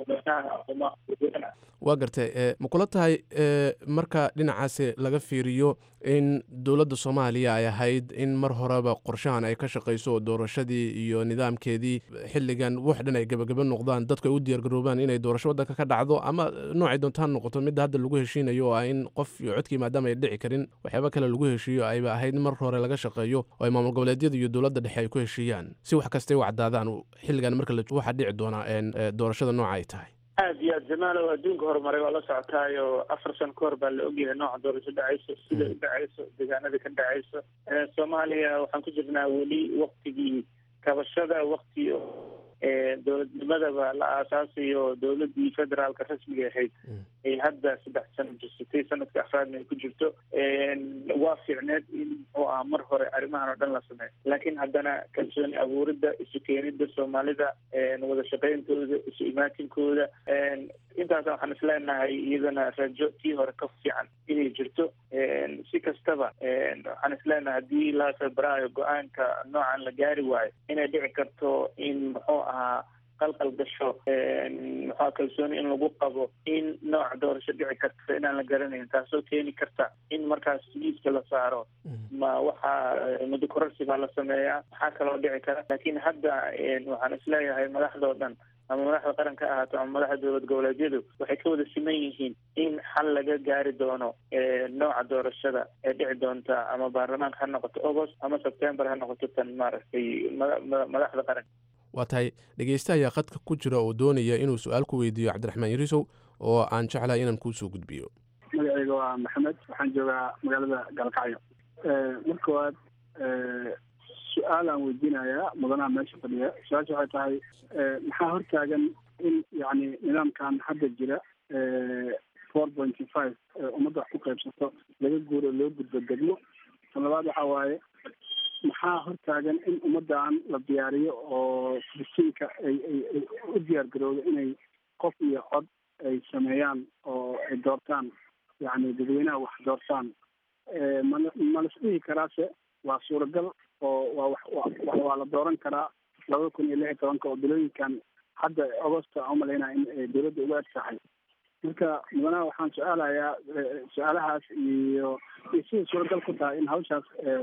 Speaker 1: waa gartay ma kula tahay marka dhinacaasi laga fiiriyo in dowladda soomaaliya ay ahayd in mar horeba qorshahan ay ka shaqayso oo doorashadii iyo nidaamkeedii xilligan wax dhan ay gebagaba noqdaan dadku ay u diyaargaroobaan inay doorasho waddanka ka dhacdo ama noocay doontaan noqoto midda hadda lagu heshiinayo oo ah in qof iyo codkii maadaama ay dhici karin waxyaaba kale lagu heshiiyo ayba ahayd mar hore laga shaqeeyo oo ay maamul goboleedyada iyo dowladda dhexe ay ku heshiiyaan si wax kastay u caddaadaan xilligan marka waxaa dhici doonaa doorashada nooca ay tahay
Speaker 10: aada iyo aad jamaalow adduunka horumaray waa la socotaayo afar san ka hor baa la ogyahay nooca doorasho dhacayso sida u dhacayso deegaanada ka dhacayso soomaaliya waxaan ku jirnaa weli waktigii kabashada wakti dowladnimadaba la aasaasayo dowladii federaalka rasmiga ahayd ay hadda saddex sano jirsatay sanadka afraadna ay ku jirto waa fiicneed in muxuu aha mar hore arrimahan oo dhan la sameeyo laakiin haddana kalsooni abuuridda isu keenida soomaalida wada shaqeyntooda isu imaatinkooda intaasa waxaan isleenahay iyadana rajo tii hore ka fiican inay jirto si kastaba waxaan isleenahay haddii laa febraayo go-aanka noocan la gaari waayo inay dhici karto in muxuu ahaa qalqal gasho muxua kalsooni in lagu qabo in nooca doorasho dhici karta inaan la garanayn taasoo keeni karta in markaas liiska la saaro ma waxaa muddo kororsi baa la sameeyaa waxaa kaloo dhici kara laakiin hadda waxaan isleeyahay madaxdao dhan ama madaxda qaranka ha ahaato ama madaxda dowlad goboleedyadu waxay ka wada siman yihiin in xal laga gaari doono nooca doorashada ee dhici doonta ama baarlamaanka ha noqoto agost ama sebtembar ha noqoto tan maaragtay madaxda qaranka
Speaker 1: waa tahay dhegeysta ayaa khadka ku jira oo doonaya inuu su-aal ku weydiiyo cabdiraxmaan yarisow oo aan jeclahay inaan kuusoo gudbiyo
Speaker 11: magacayga waa maxamed waxaan joogaa magaalada gaalkacyo mar koowaad su-aal aan weydiinayaa mudanaha meesha fadhiya su-aasha waxay tahay maxaa hortaagan in yani nidaamkan hadda jira four pointy five ummadda wax ku qaybsato laga guuro loo gudbo degmo tan labaad waxa waaye maxaa hortaagan in ummaddan la diyaariyo oo filistiinka ay ay ay u diyaar garowdo inay qof iyo cod ay sameeyaan oo ay doortaan yani dadweynaha wax doortaan mal ma las dhihi karaase waa suuragal oo waa wax waa la dooran karaa labada kun iyo lix iyo tobanka oo bilooyinkan hadda agosto aan umalaynaya in dowladda uga eg tahay marka mudanaha waxaan su-aalayaa su-aalahaas iyo iyo siday suuragal ku tahay in hawshaas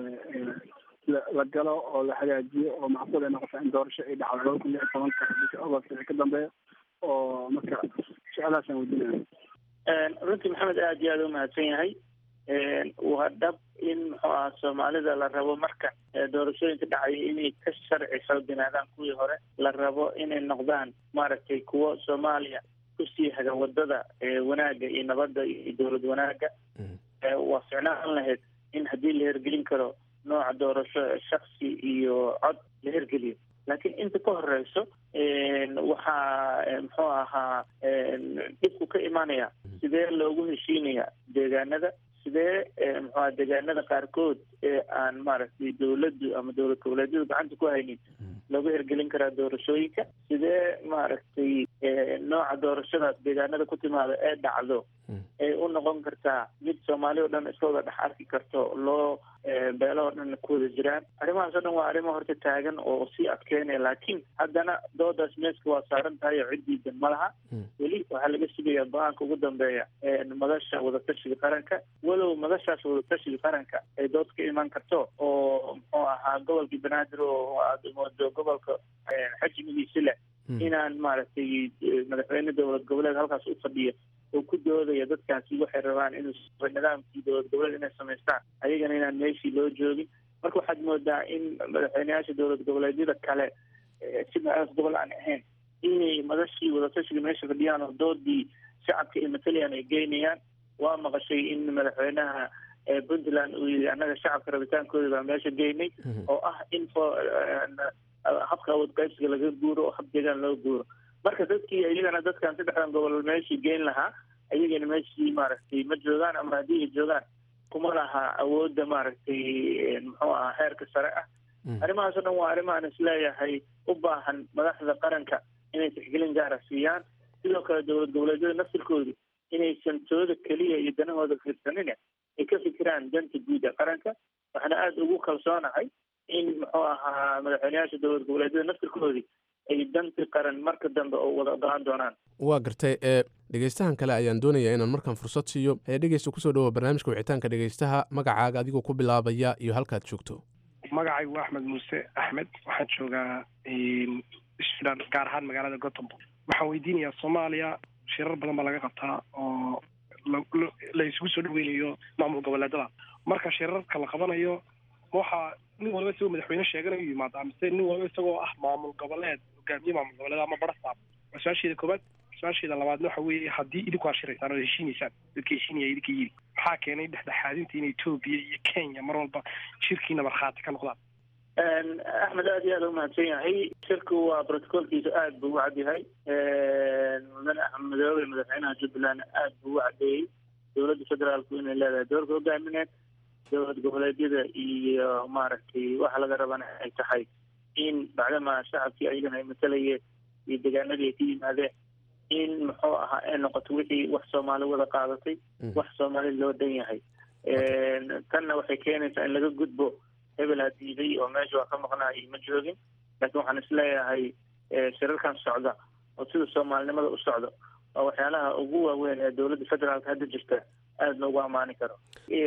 Speaker 11: la galo oo la hagaajiyo oo macquul ay noqota in doorasho ay dhacdo laba kun lix iyo tobanka bisha agost wixii ka dambeeya oo marka su-aalahaasaan weydiinaya
Speaker 10: runtii maxamed aad iyo aada u mahadsan yahay waa dhab in muxuu aha soomaalida la rabo marka doorashooyinka dhacaya inay ka sharci xooganaadaan kuwii hore la rabo inay noqdaan maaragtay kuwo soomaaliya kusii haga wadada wanaagga iyo nabadda iyo dowlad wanaagga waa ficnaan lahayd in haddii la hergelin karo nooca doorasho shaksi iyo cod la hergeliyo laakiin inta ka horeyso waxaa muxuu ahaa dhibku ka imanaya sidee loogu heshiinaya deegaanada sidee muxuaha deegaanada qaarkood ee aan maaragtay dowladdu ama dowlad goboleedyadu gacanta ku haynin loogu hergelin karaa doorashooyinka sidee maaragtay nooca doorashadaas deegaanada ku timaada ee dhacdo ay u noqon kartaa mid soomaali o dhan iska wada dhex arki karto loo beelo oo dhan ku wada jiraan arrimahaas o dhan waa arrimo horta taagan oo sii adkeynaya laakiin haddana doodaas meeska waa saaran tahay oo ciddiidan ma laha weli waxaa laga sugayaa go-aanka ugu dambeeya madasha wadatashiga qaranka walow madashaas wadatashiga qaranka ay dood ka iman karto oo muxuu ahaa gobolkii banaadir oo aada moodo gobolka xajmigiisi leh inaan maaragtay madaxweyne dowlad goboleed halkaas u fadhiya oo ku doodaya dadkaasi waxay rabaan inuu nidaamkii dowlad goboleed inay samaystaan ayagana inaan meeshii loo joogin marka waxaad moodaa in madaxweyneyaasha dowlad goboleedyada kale sidaas gobol aan ahayn inay madashii wadatashiga meesha fadhiyaan oo doodii shacabka iyo mataliyan ay geynayaan waa maqashay in madaxweynaha puntland uu yidhi annaga shacabka rabitaankooda baa meesha geynay oo ah in habka awood qaybsiga laga guuro oo hab deegaan loo guuro marka dadkii iyagana dadkan saddexdan gobol meeshii geyn lahaa ayagana meeshii maaragtay ma joogaan ama haddii ay joogaan kuma laha awoodda maaragtay muxuu ahaa heerka sare ah arrimahaas o dhan waa arrimahaan isleeyahay u baahan madaxda qaranka inay tixgelin gaara siiyaan sidoo kale dowlad goboleedyada naftirkoodu inaysan tooda keliya iyo danahooda fiirsanine ay ka fikiraan danta guud ee qaranka waxaana aada ugu kalsoonahay in muxuu ahaa madaxweyneyaasha dowlad goboleedyada naftirkoodii ay danti qaran marka dambe oo wada ogolaan doonaan
Speaker 1: waa gartay ee dhegeystahan kale ayaan doonayaa inaan markaan fursad siiyo ee dhegeysta kusoo dhawoa barnaamijka wicitaanka dhegeystaha magacaaga adigoo ku bilaabaya iyo halkaad joogto
Speaker 12: magacaygu waa axmed muuse axmed waxaan joogaa sudan gaar ahaan magaalada gotemburg waxaan weydiinayaa soomaaliya shirar badan baa laga qabtaa oo la isugu soo dhaweynayo maamul goboleedada marka shirarka la qabanayo waxaa nin walba isagoo madaxweyne sheeganayo yimaadaa mise nin walba isagoo ah maamul goboleed hogaamiye maamul goboleed ama barasaab waa su-aasheeda koobaad su-aasheeda labaadna waxa weeye haddii idinku aad shiraysaan oo heshiinaysaan dadka heshiinaya idinka yiri maxaa keenay dhexdhexaadinta in etoobiya iyo kenya mar walba shirkiina markhaati ka noqdaan
Speaker 10: axmed aada iyo aada umahadsan yahay shirku waa brotocolkiisu aada buu u cadyahay mudane axmed madoobe madaxweynaha jubbaland aada buu u cadeeyey dowladda federaalku inay leedahay doorka hogaamineed dowlad goboleedyada iyo maaragtay waxa laga rabana ay tahay in bacdama shacabkii ayagana ay matalayeen iyo deegaanadii ay ka yimaadeen in muxuu ahaa ay noqoto wixii wax soomaali wada qaadatay wax soomaali loo dhan yahay tanna waxay keenaysaa in laga gudbo hebel ha diiday oo meesha waa ka maqnaayo ma joogin laakiin waxaan isleeyahay shirarkan socda oo sida soomaalinimada u socdo waa waxyaalaha ugu waaweyn ee dowladda federaalka hadda jirta aada loogu ammaani karo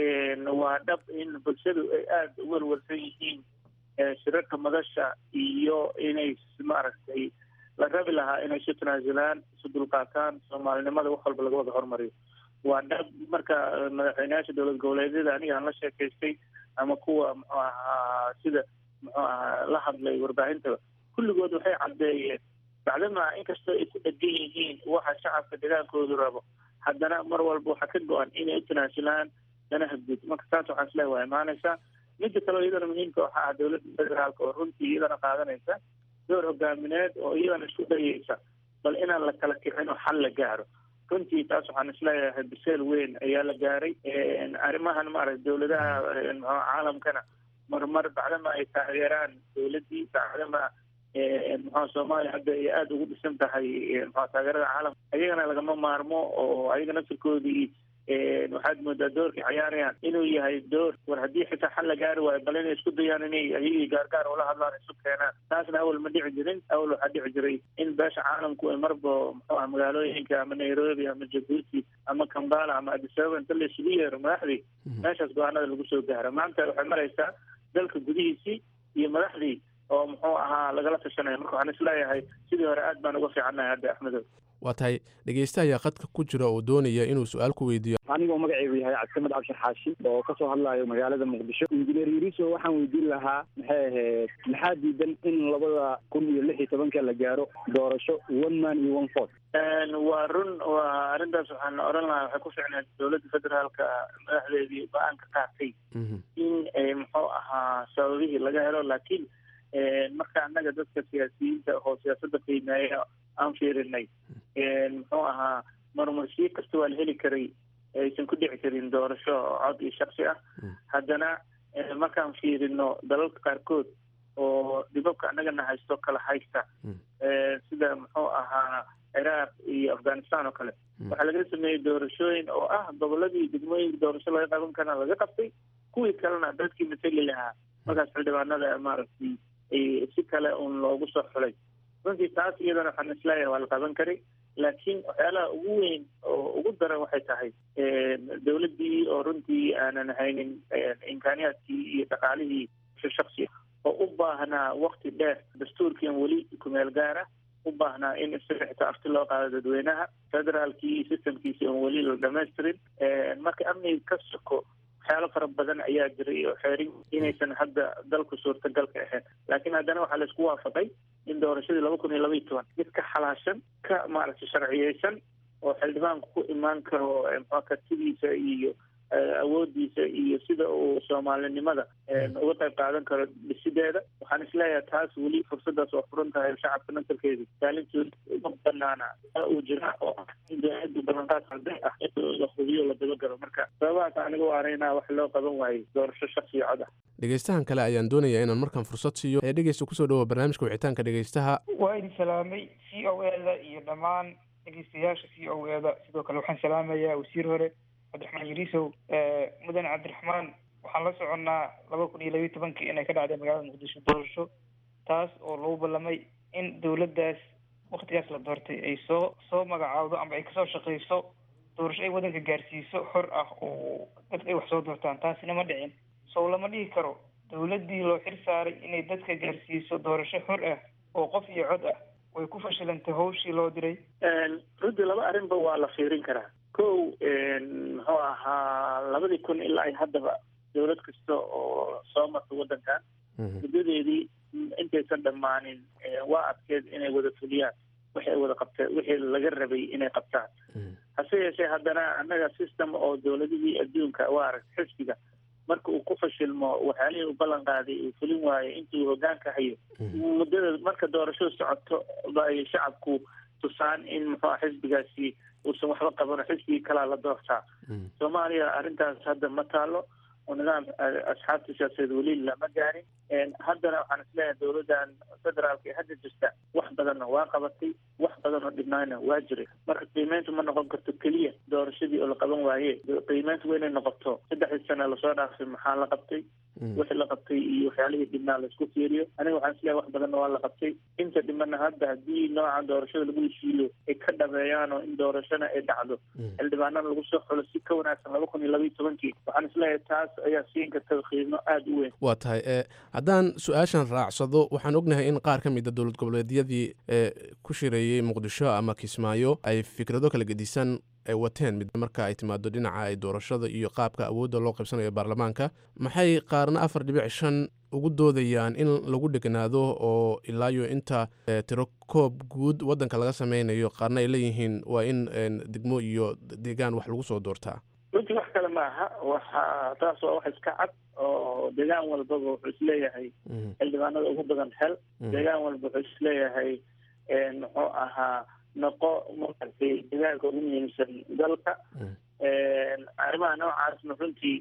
Speaker 10: waa dhab in bulshadu ay aada u welwelsan yihiin shirarka madasha iyo inay maaragtay la rabi lahaa inay isu tanaasulaan isu dulqaataan soomaalinimada wax walba laga wada hormariyo waa dhab marka madaxweyneyaasha dowlad goboleedyada aniga aan la sheekaystay ama kuwa muxuu ahaa sida muxuu ahaa la hadlay warbaahintaba kulligood waxay caddeeyeen bacdama inkastoo ay ku dhegan yihiin waxa shacabka degaankoodu rabo haddana mar walba waxaa ka go-an inay u tanaasulaan danaha guud marka taas waxaan isleehay waa imaanaysaa midda kaleo iyadana muhiimka waxa ah dowladda federaalka oo runtii iyadana qaadanaysa door hogaamineed oo iyadana isku dayaysa bal inaan la kala kicin oo xal la gaaro runtii taas waxaan isleeyahay biseel weyn ayaa la gaaray arrimahan maaragta dowladaha mxu caalamkana marmar bacdama ay taageeraan dowladdii bacdama muxua soomaaliya hadda ay aada ugu dhisan tahay mxua taageerada caalamka ayagana lagama maarmo oo ayaga naftirkoodii waxaad moodaa doorkay ciyaarayaan inuu yahay door war haddii xitaa xal la gaari waayo bal inay isku dayaan inay ayagii gaargaar ula hadlaan isu keenaan taasna awal ma dhici jirin awal waxaa dhici jiray in beesha caalamku ay marba muxuu ah magaalooyinka ama nairobi ama jabuuti ama kambala ama addis ababa inta la isugu yeero madaxdii meeshaas go-aanada lagu soo gaaro maanta waxay maraysaa dalka gudihiisii iyo madaxdii oo muxuu ahaa lagala tashanaya marka waxaan isleeyahay sidii hore aad baan uga fiicannahay hadda axmedow
Speaker 1: waa tahay dhegeysta ayaa qadka ku jira oo doonaya inuu su-aal ku weydiiyo
Speaker 13: anigoo magacaygu yahay cabdisamed cabshir xaashi oo kasoo hadlayo magaalada muqdisho injineer yuriso waxaan weydiin lahaa maxay ahayd maxaa diidan in labada kun iyo lix iyo tobanka la gaaro doorasho one man iyo one fort
Speaker 10: waa run waa arrintaas waxaan odhan lahaa waxay ku ficneed dowladda federaalka madaxdeedii go-aan ka qaatay in muxuu ahaa sababihii laga helo laakiin marka annaga dadka siyaasiyiinta oo siyaasadda qiimeeya aan fiirinay muxuu ahaa marmarsiyo kasta waa la heli karay aysan ku dhici karin doorasho cod iyo shaksi ah haddana markaan fiirino dalalka qaarkood oo dhibabka annagana haysto kala haysta sida muxuu ahaa ciraaq iyo afghanistan oo kale waxaa lagala sameeyey doorashooyin oo ah goboladii degmooyinka doorasho laga qaban karana laga qabtay kuwii kalena dadkii mateli lahaa markaas xildhibaanada maaragtay si kale un loogu soo xulay runtii taas iyadana waxaan isleeyahay waa la qaban karay laakiin waxyaalaha ugu weyn oo ugu daran waxay tahay dowladdii oo runtii aanan haynin imkaaniyaadkii iyo dhaqaalihii shaksi oo u baahnaa wakti dheer dastuurkiian weli kumeel gaara u baahnaa in isaga xitaa afti loo qaado dadweynaha federaalkii iyo systemkiisi oon weli la dhamaystirin marka amniga ka soko waxyaalo fara badan ayaa jiray oo xeerin inaysan hadda dalku suurtagalka ahayn laakiin haddana waxaa laisku waafaqay in doorashadii laba kun iyo laba iyo toban mid ka xalaashan ka maaragtay sharciyeysan oo xildhibaanku ku imaan karo mxua kartidiisa iyo awoodiisa iyo sida uu soomaalinimada uga qayb qaadan karo dhisideeda waxaan isleeyahay taas weli fursadaas waa furan tahay shacabka nasarkeedu kaalintooda uma banaana uu jira oo ah in dowladdu ballanqaad arday ah in la hubiyo la dabagalo marka sababahaas aniga u araynaa wax loo qaban waayey doorasho shaksi cod ah
Speaker 1: dhegeystahan kale ayaan doonayaa inaan markaan fursad siiyo ee dhegeysta kusoo dhawo barnaamijka wicitaanka dhegeystaha
Speaker 14: waa idin salaamay c o eda iyo dhammaan dhegeystayaasha c o eda sidoo kale waxaan salaamayaa wasiir hore cabdiraxmaan yuriisow mudane cabdiraxmaan waxaan la soconnaa laba kun iyo labiyo tobankii inay ka dhacday magaalada muqdisho doorasho taas oo lagu ballamay in dowladdaas waktigaas la doortay ay soo soo magacaawdo ama ay kasoo shaqeyso doorasho ay waddanka gaarsiiso xor ah oo dadka ay wax soo doortaan taasina ma dhicin sow lama dhihi karo dowladdii loo xir saaray inay dadka gaarsiiso doorasho xor ah oo qof iyo cod ah way ku fashilantay hawshii loo diray
Speaker 10: runtii laba arrinba waa la fiirin karaa kow muxuu ahaa labadii kun ilaa ay haddaba dowlad kasta oo soo marta waddankan muddadeedii intaysan dhammaanin waa adkeed inay wada fuliyaan wixii ay wada qabteen wixii laga rabay inay qabtaan hase yeeshee haddana annaga system oo dowladihii adduunka waa arag xisbiga marka uu ku fashilmo waxyaalihii u ballan qaaday uu fulin waayo intuu hogaanka hayo muddada marka doorashadu socoto ba ay shacabku tusaan in muxuu ah xisbigaasi uusan waxba qabano xisbigii kalaa la doortaa soomaaliya arrintaas hadda ma taalo oo nidaam asxaabta siyaasadeed weli lama gaarin haddana waxaan isleeyahay dowladdan federaalka ee hadda jirta wax badanna waa qabatay wax badan oo dhibnaayna waa jiray marka qiimeyntu ma noqon karto keliya doorashadii oo la qaban waaye qiimeyntu waa inay noqoto saddexdii sane lasoo dhaafay maxaa la qabtay wixii la qabtay iyo waxyaalihii dhibnaa laisku fiiriyo aniga waxaan isleeyahay wax badanna waa la qabtay inta dhimana hadda haddii noocan doorashada lagu heshiiyo ay ka dhameeyaan oo in doorashana ay dhacdo xildhibaanana lagu soo xulo si ka wanaagsan laba kun iyo labaiyo tobankii waxaan isleeyahay taas ayaa siin karta qiimo aada u weyn
Speaker 1: waa tahay e haddaan su-aashan raacsado waxaan ognahay in qaar ka mid a dowlad goboleedyadii xubnihii ku shireeyey muqdisho ama kismaayo ay fikrado kala gedisan ay wateen mid marka ay timaado dhinaca ay doorashada iyo qaabka awoodda loo qaybsanayo baarlamaanka maxay qaarna afar dhibic shan ugu doodayaan in lagu dheganaado oo ilaayo inta tiro koob guud waddanka laga sameynayo qaarna ay leeyihiin waa in degmo iyo deegaan wax lagu soo doortaa
Speaker 10: runtii wax kale maaha waxa taas waa wax iska cad oo deegaan walbaba wuxuu isleeyahay xildhibaanada ugu badan hel deegaan walba wuxuu isleeyahay muxuu ahaa noqo maaragtay deegaanka ugu muhiimsan dalka arrimaha noocaasna runtii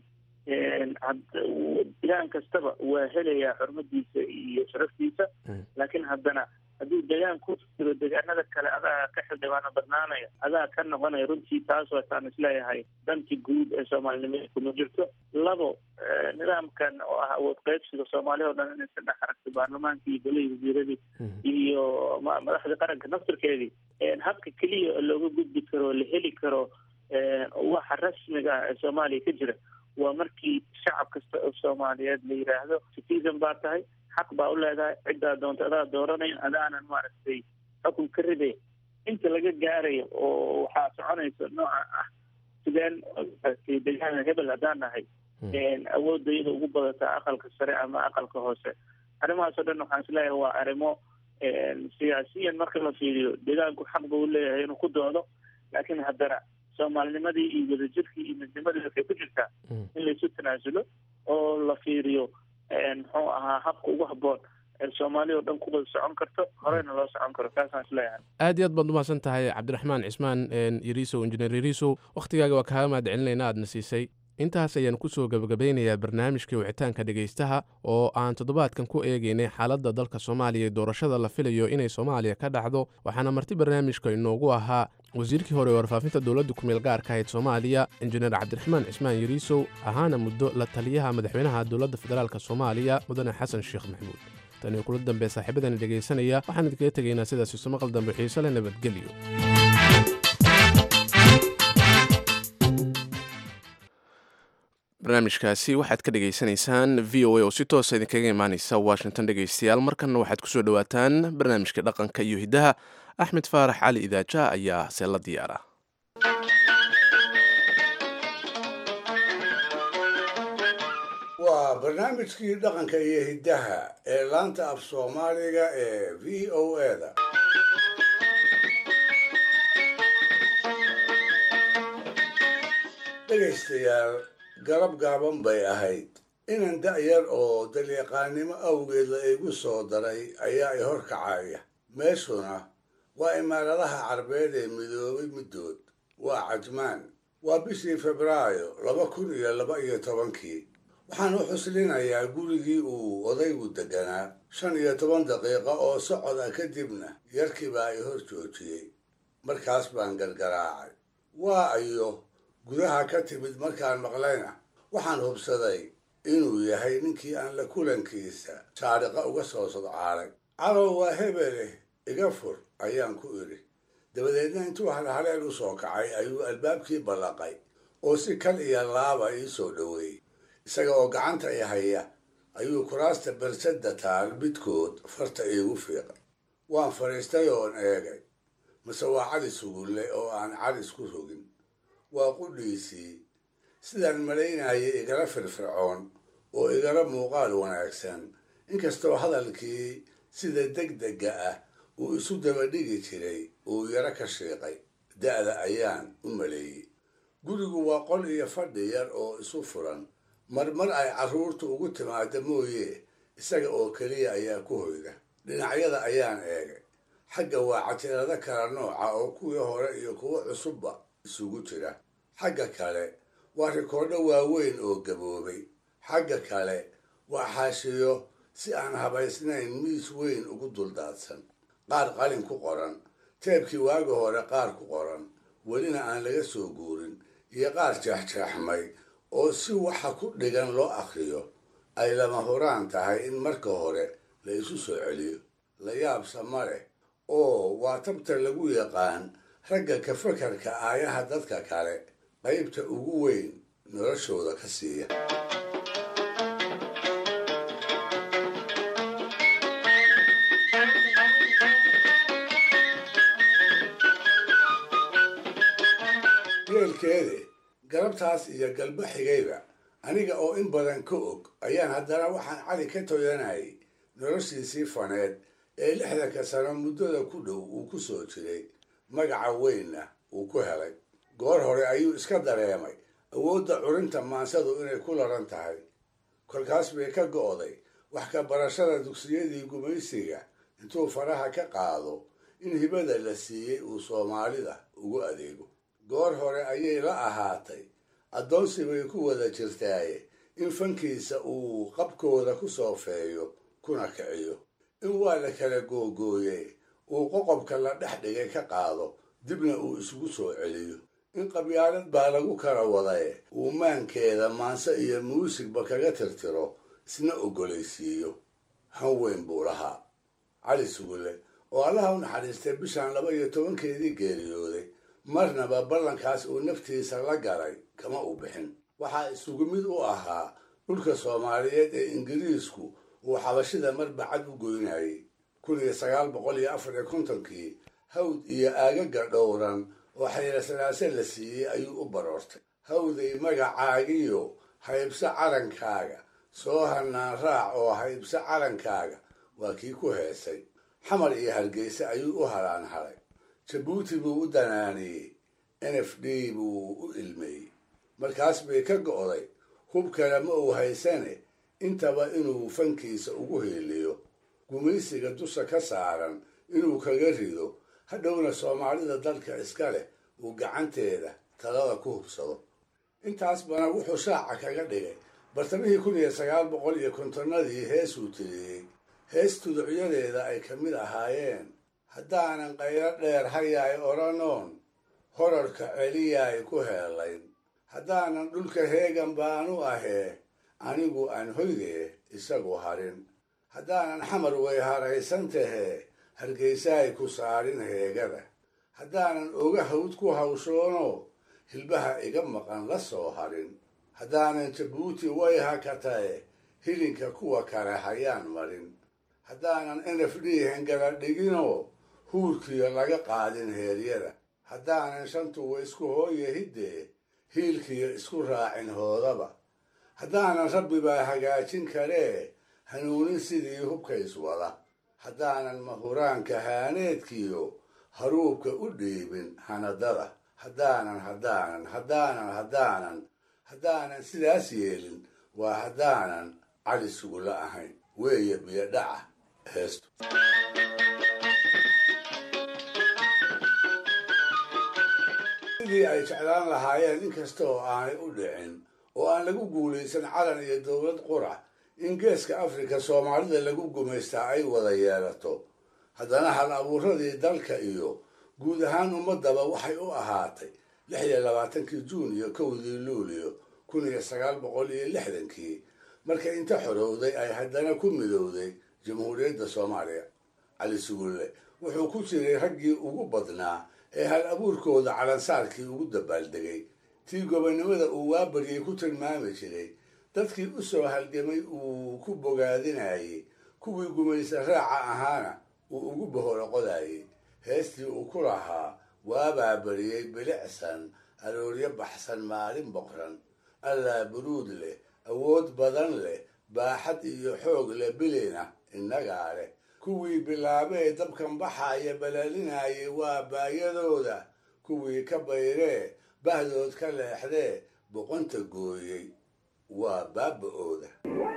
Speaker 10: deegaan kastaba waa helayaa xurmadiisa iyo sharaftiisa laakiin haddana hadduu deegaan ku jiro deegaanada kale adaa ka xildhibaano badnaanaya adaa ka noqonaya runtii taas waataan isleeyahay danti guud ee soomaalinimada kuma jirto labo nidaamkan oo ah awood qaybsiga soomaaliya o dhan inay ka dhex aragto baarlamaanka iyo golihii wasiiradii iyo madaxda qaranka naftirkeedii habka keliya looga gudbi karo la heli karo waxa rasmiga ah ee soomaaliya ka jira waa markii shacab kasta oo soomaaliyeed la yidhaahdo citizen baa tahay xaq baa u leedahay ciddaa doonta adaa dooranayn adaanan maaragtay xukun ka ridayn inta laga gaarayo oo waxaa soconaysa nooca ah sideen deegaana hebel haddaan nahay awoodda iyada ugu badataa aqalka sare ama aqalka hoose arrimahaas o dhan waxaan isleeyahay waa arrimo siyaasiyan marka la fiiriyo deegaanku xaq ba u leeyahay inuu ku doodo laakiin haddana soomaalinimadii iyo wadajirkii iyo midnimadii waxay ku jirtaa in laysu tanaasulo oo la fiiriyo muxuu ahaa habka ugu habboon ee soomaaliya o dhan ku wada socon karto horeyna loo socon karo taasaan isleeyahay
Speaker 1: aad iyo aad baad umahadsan tahay cabdiraxmaan cismaan yariisow injineer yariisow wakhtigaaga waa kaaga mahad celinayna aadna siisay intaas ayaan kusoo gabagabeynayaa barnaamijkai wicitaanka dhegaystaha oo aan toddobaadkan ku eegaynay xaaladda dalka soomaaliya ee doorashada la filayo inay soomaaliya ka dhacdo waxaana marti barnaamijka inoogu ahaa wasiirkii hore ee warfaafinta dowladda kumeel gaarka ahayd soomaaliya injineer cabdiraxmaan cismaan yariisow ahaana muddo la taliyaha madaxweynaha dowladda federaalk soomaaliya mudane xasan sheekh maxamuud taniyo kula dambe saaxiibadani dhegaysanaya waxaan idinkaga tegaynaa sidaas isu maqal dambe xiise le nabadgelyo barnaamijkaasi waxaad ka dhegaysanaysaan v o a oo si toosa idinkaga imaaneysa washington dhegaystayaal markanna waxaad kusoo dhowaataan barnaamijka dhaqanka iyo hiddaha axmed faarax cali idaaja ayaa see la diyaara
Speaker 3: waa barnaamijkii dhaqanka iyo hiddaha ee laanta af soomaaliga ee v o eda dhegaystayaal garab gaaban bay ahayd inan da'yar oo dalyaqaannimo awgeed la igu soo daray ayaa i horkacaya meeshuna waa imaaradaha carbeed ee midoobay middood waa cajmaan waa bishii febraayo laba kun iyo laba iyo tobankii waxaan u xuslinayaa gurigii uu odaygu deganaa shan iyo toban daqiiqo oo socod ah kadibna yarkii baa i hor joojiyey markaas baan gargaraacay waa ayo gudaha ka timid markaan maqlayna waxaan hubsaday inuu yahay ninkii aan la kulankiisa saadhiqa uga soo sodcaalay calow waa hebeleh iga fur ayaan ku idhi dabadeedna intuu halhaleel u soo kacay ayuu albaabkii ballaqay oo si kal iyo laaba ii soo dhoweeyey isaga oo gacanta i haya ayuu kuraasta bersadda taal midkood farta iigu fiiqay waan fadhiistay oon eegay mase waa cali sugulle oo aan calis ku rogin waa qudhiisii sidaan malaynayay igala firfircoon oo igala muuqaal wanaagsan inkastoo hadalkii sida degdega ah uu isu dabadhigi jiray uu yaro ka shiiqay da'da ayaan u maleeyey gurigu waa qol iyo fadhi yar oo isu furan marmar ay carruurtu ugu timaada mooye isaga oo keliya ayaa ku hoyda dhinacyada ayaan eegay xagga waa catirado kala nooca oo kuwii hore iyo kuwo cusubba isugu jira xagga kale waa rikoodho waaweyn oo gaboobay xagga kale waa xaashiyo si aan habaysnayn miis weyn ugu duldaadsan qaar qalin ku qoran teebkii waagi hore qaar ku qoran welina aan laga soo guurin iyo qaar jeexjeexmay oo si waxa ku dhigan loo akhriyo ay lama huraan tahay in marka hore la isu soo celiyo la yaabsa ma leh oo waa tabta lagu yaqaan ragga ka fakarka aayaha dadka kale qaybta ugu weyn noloshooda ka siiya yeelkeede galabtaas iyo galbo xigayba aniga oo in badan ka og ayaan haddana waxaan cali ka toyanayay noloshiisii faneed ee lixdanka sano muddada ku dhow uu ku soo jiray magaca weynna uu ku helay goor hore ayuu iska dareemay awoodda curinta maansadu inay ku laran tahay kolkaas bay ka go'day wax ka barashada dugsiyadii gumaysiga intuu faraha ka qaado in hibada la siiyey uu soomaalida ugu adeego goor hore ayay la ahaatay addoonsi bay ku wada jirtaaye in fankiisa uu qabkooda ku soofeeyo kuna kiciyo in waa la kala googooye uu qoqobka la dhex dhigay ka qaado dibna uu isugu soo celiyo in qabyaalad baa lagu kala wadaye uu maankeeda maanse iyo muusigba kaga tirtiro isna ogolaysiiyo han weyn buu lahaa cali sugulle oo allaha u naxariistay bishan laba iyo tobankeedii geeriyooday marnaba ballankaas uu naftiisa la galay kama u bixin waxaa isugu mid u ahaa dhulka soomaaliyeed ee ingiriisku uu xabashida marbacad u goynayay kun iyo sagaal boqol iyo afar iyo kontonkii hawd iyo aagaga dhowran oo xayrasanaase la siiyey ayuu u baroortay hawday magacaagiyo haybso calankaaga soo hanaan raac oo haybso calankaaga waa kii ku heesay xamar iyo hargeysa ayuu u halaan halay jabuuti buu u danaaniyey n f d buu u ilmeeyey markaas bay ka go'day hub kale ma uu haysane intaba inuu fankiisa ugu heeliyo gumaysiga dusha ka saaran inuu kaga rido hadhowna soomaalida dalka iska leh uu gacanteeda talada ku hubsado intaasbana wuxuu shaaca kaga dhigay bartamihii kun iyo sagaal boqol iyo kontonnadii heesuu tiriyey hees tuducyadeeda ay ka mid ahaayeen haddaanan qaylo dheer hayaay odhanoon horarka celiyaay ku heelayn haddaanan dhulka heegan baanu ahee anigu aan hoydee isagu harin haddaanan xamar way haraysan tahee hargeysaay ku saarin heegada haddaanan oga hawd ku hawshoono hilbaha iga maqan la soo harin haddaanan jabuuti way hakatae hilinka kuwa kale hayaan marin haddaanan n f d hengala dhiginoo huurkiyo laga qaadin heeryada haddaanan shantuwa isku hooye hiddee hiilkiyo isku raacin hoodaba haddaanan rabbibaa hagaajin karee hanuunin sidii hubkays wada haddaanan mahuraanka haaneedkiyo haruubka u dhiibin hanadada haddaanan haddaanan haddaanan haddaanan haddaanan sidaas yeelin waa haddaanan cali sugula ahayn weeye biyo dhaca heestu sidii ay jeclaan lahaayeen inkasta oo aanay u dhicin oo aan lagu guulaysan calan iyo dowlad qura in geeska afrika soomaalida lagu gumaystaa ay wada yeelato haddana hal abuuradii dalka iyo guud ahaan ummadaba waxay u ahaatay lix iyo labaatankii juun iyo kowdii luulio kun iyo sagaal boqol iyo lixdankii marka inta xorowday ay haddana ku midowday jamhuuriyadda soomaaliya cali sugulle wuxuu ku jiray raggii ugu badnaa ee hal abuurkooda calansaarkii ugu dabaaldegay tii gobonnimada uu waabaryay ku tilmaami jiray dadkii u soo halgamay uu ku bogaadinayey kuwii gumaysa raaca ahaana uu ugu bohoroqodayey heestii uu ku lahaa waabaa bariyey bilicsan arooryo baxsan maalin boqran allaa buruud leh awood badan leh baaxad iyo xoog leh bilina innagaa leh kuwii bilaabee dabkan baxaaya balaalinayay waa baayadooda kuwii ka bayree bahdood ka leexdee boqonta gooyey waa baaba-ooda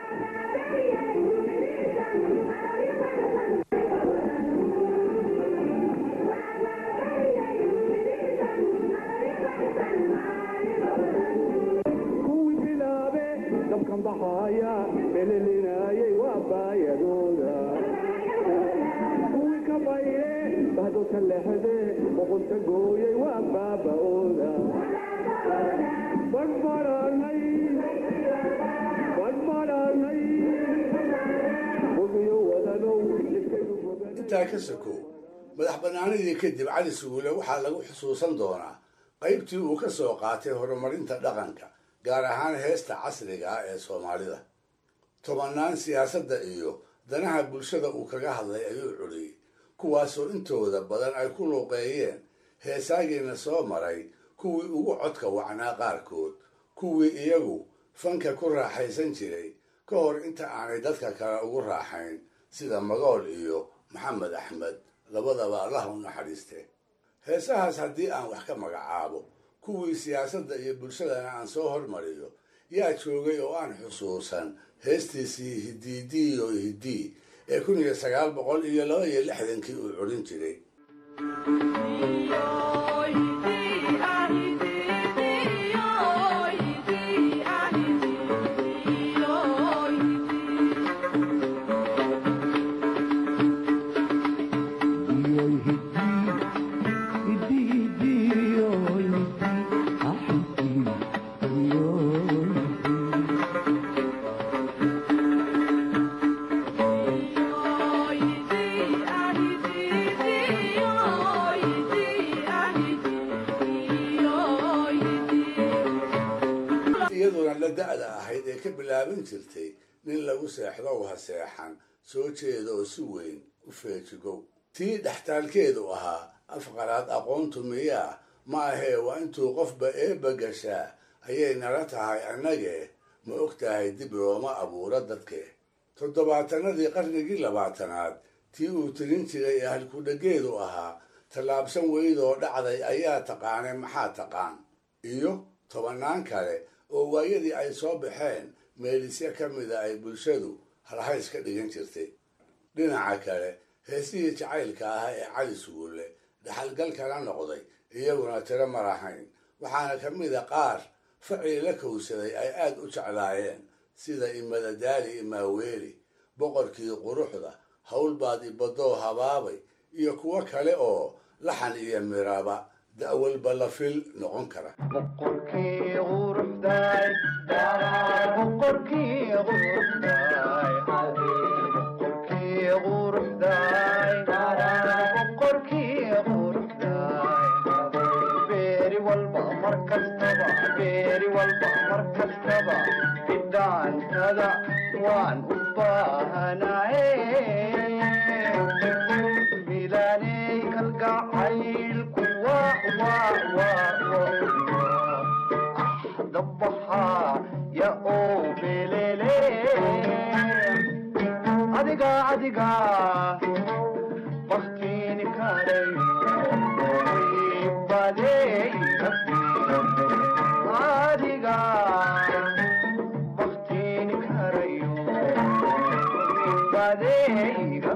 Speaker 3: intaa ka sokow madax bannaanidii kadib cali suguule waxaa lagu xusuusan doonaa qaybtii uu ka soo qaatay horumarinta dhaqanka gaar ahaan heesta casriga ah ee soomaalida tobannaan siyaasadda iyo danaha bulshada uu kaga hadlay ayuu culiyey kuwaasoo intooda badan ay ku luuqeeyeen heesaagiina soo maray kuwii ugu codka wacnaa qaarkood kuwii iyagu fanka ku raaxaysan jiray ka hor inta aanay dadka kale ugu raaxayn sida magool iyo maxamed axmed labadaba allah u naxariiste heesahaas haddii aan wax ka magacaabo kuwii siyaasadda iyo bulshadana aan soo hormariyo yaa joogay oo aan xusuusan heestiisii hidiidiyo hidii ee kun iyo sagaal boqol iyo laba iyo lixdankii uu curin jiray iyaduna la da-da ahayd ee ka bilaaban jirtay nin lagu seexdow ha seexan soo jeeda oo si weyn u feejigow tii dhextaalkeedu ahaa afqaraad aqoontu miyaa ma ahee waa intuu qofba eebba gashaa ayay nala tahay annagee ma og tahay dib looma abuuro dadke toddobaatanadii qarnigii labaatanaad tii uu tirin jiray ee halkudhageedu ahaa tallaabsan weydoo dhacday ayaa taqaanay maxaa taqaan iyo tobannaan kale oo waayadii ay soo baxeen meelisyo ka mida ay bulshadu halhays ka dhigan jirtay dhinaca kale heesihii jacaylka ah ee cali sugulle dhaxalgalkana noqday iyaguna tiro marahayn waxaana ka mida qaar facii la kowsaday ay aad u jeclaayeen sida imadadaali imaaweeli boqorkii quruxda howlbaad ibadoo habaabay iyo kuwo kale oo laxan iyo miraba da'walba la fil noqon kara
Speaker 15: waan u baahanaye milaaney kalgacaylku dabaxa ya oo belele adiga adiga baktiini karay badey adiga baktiini karayo badeyga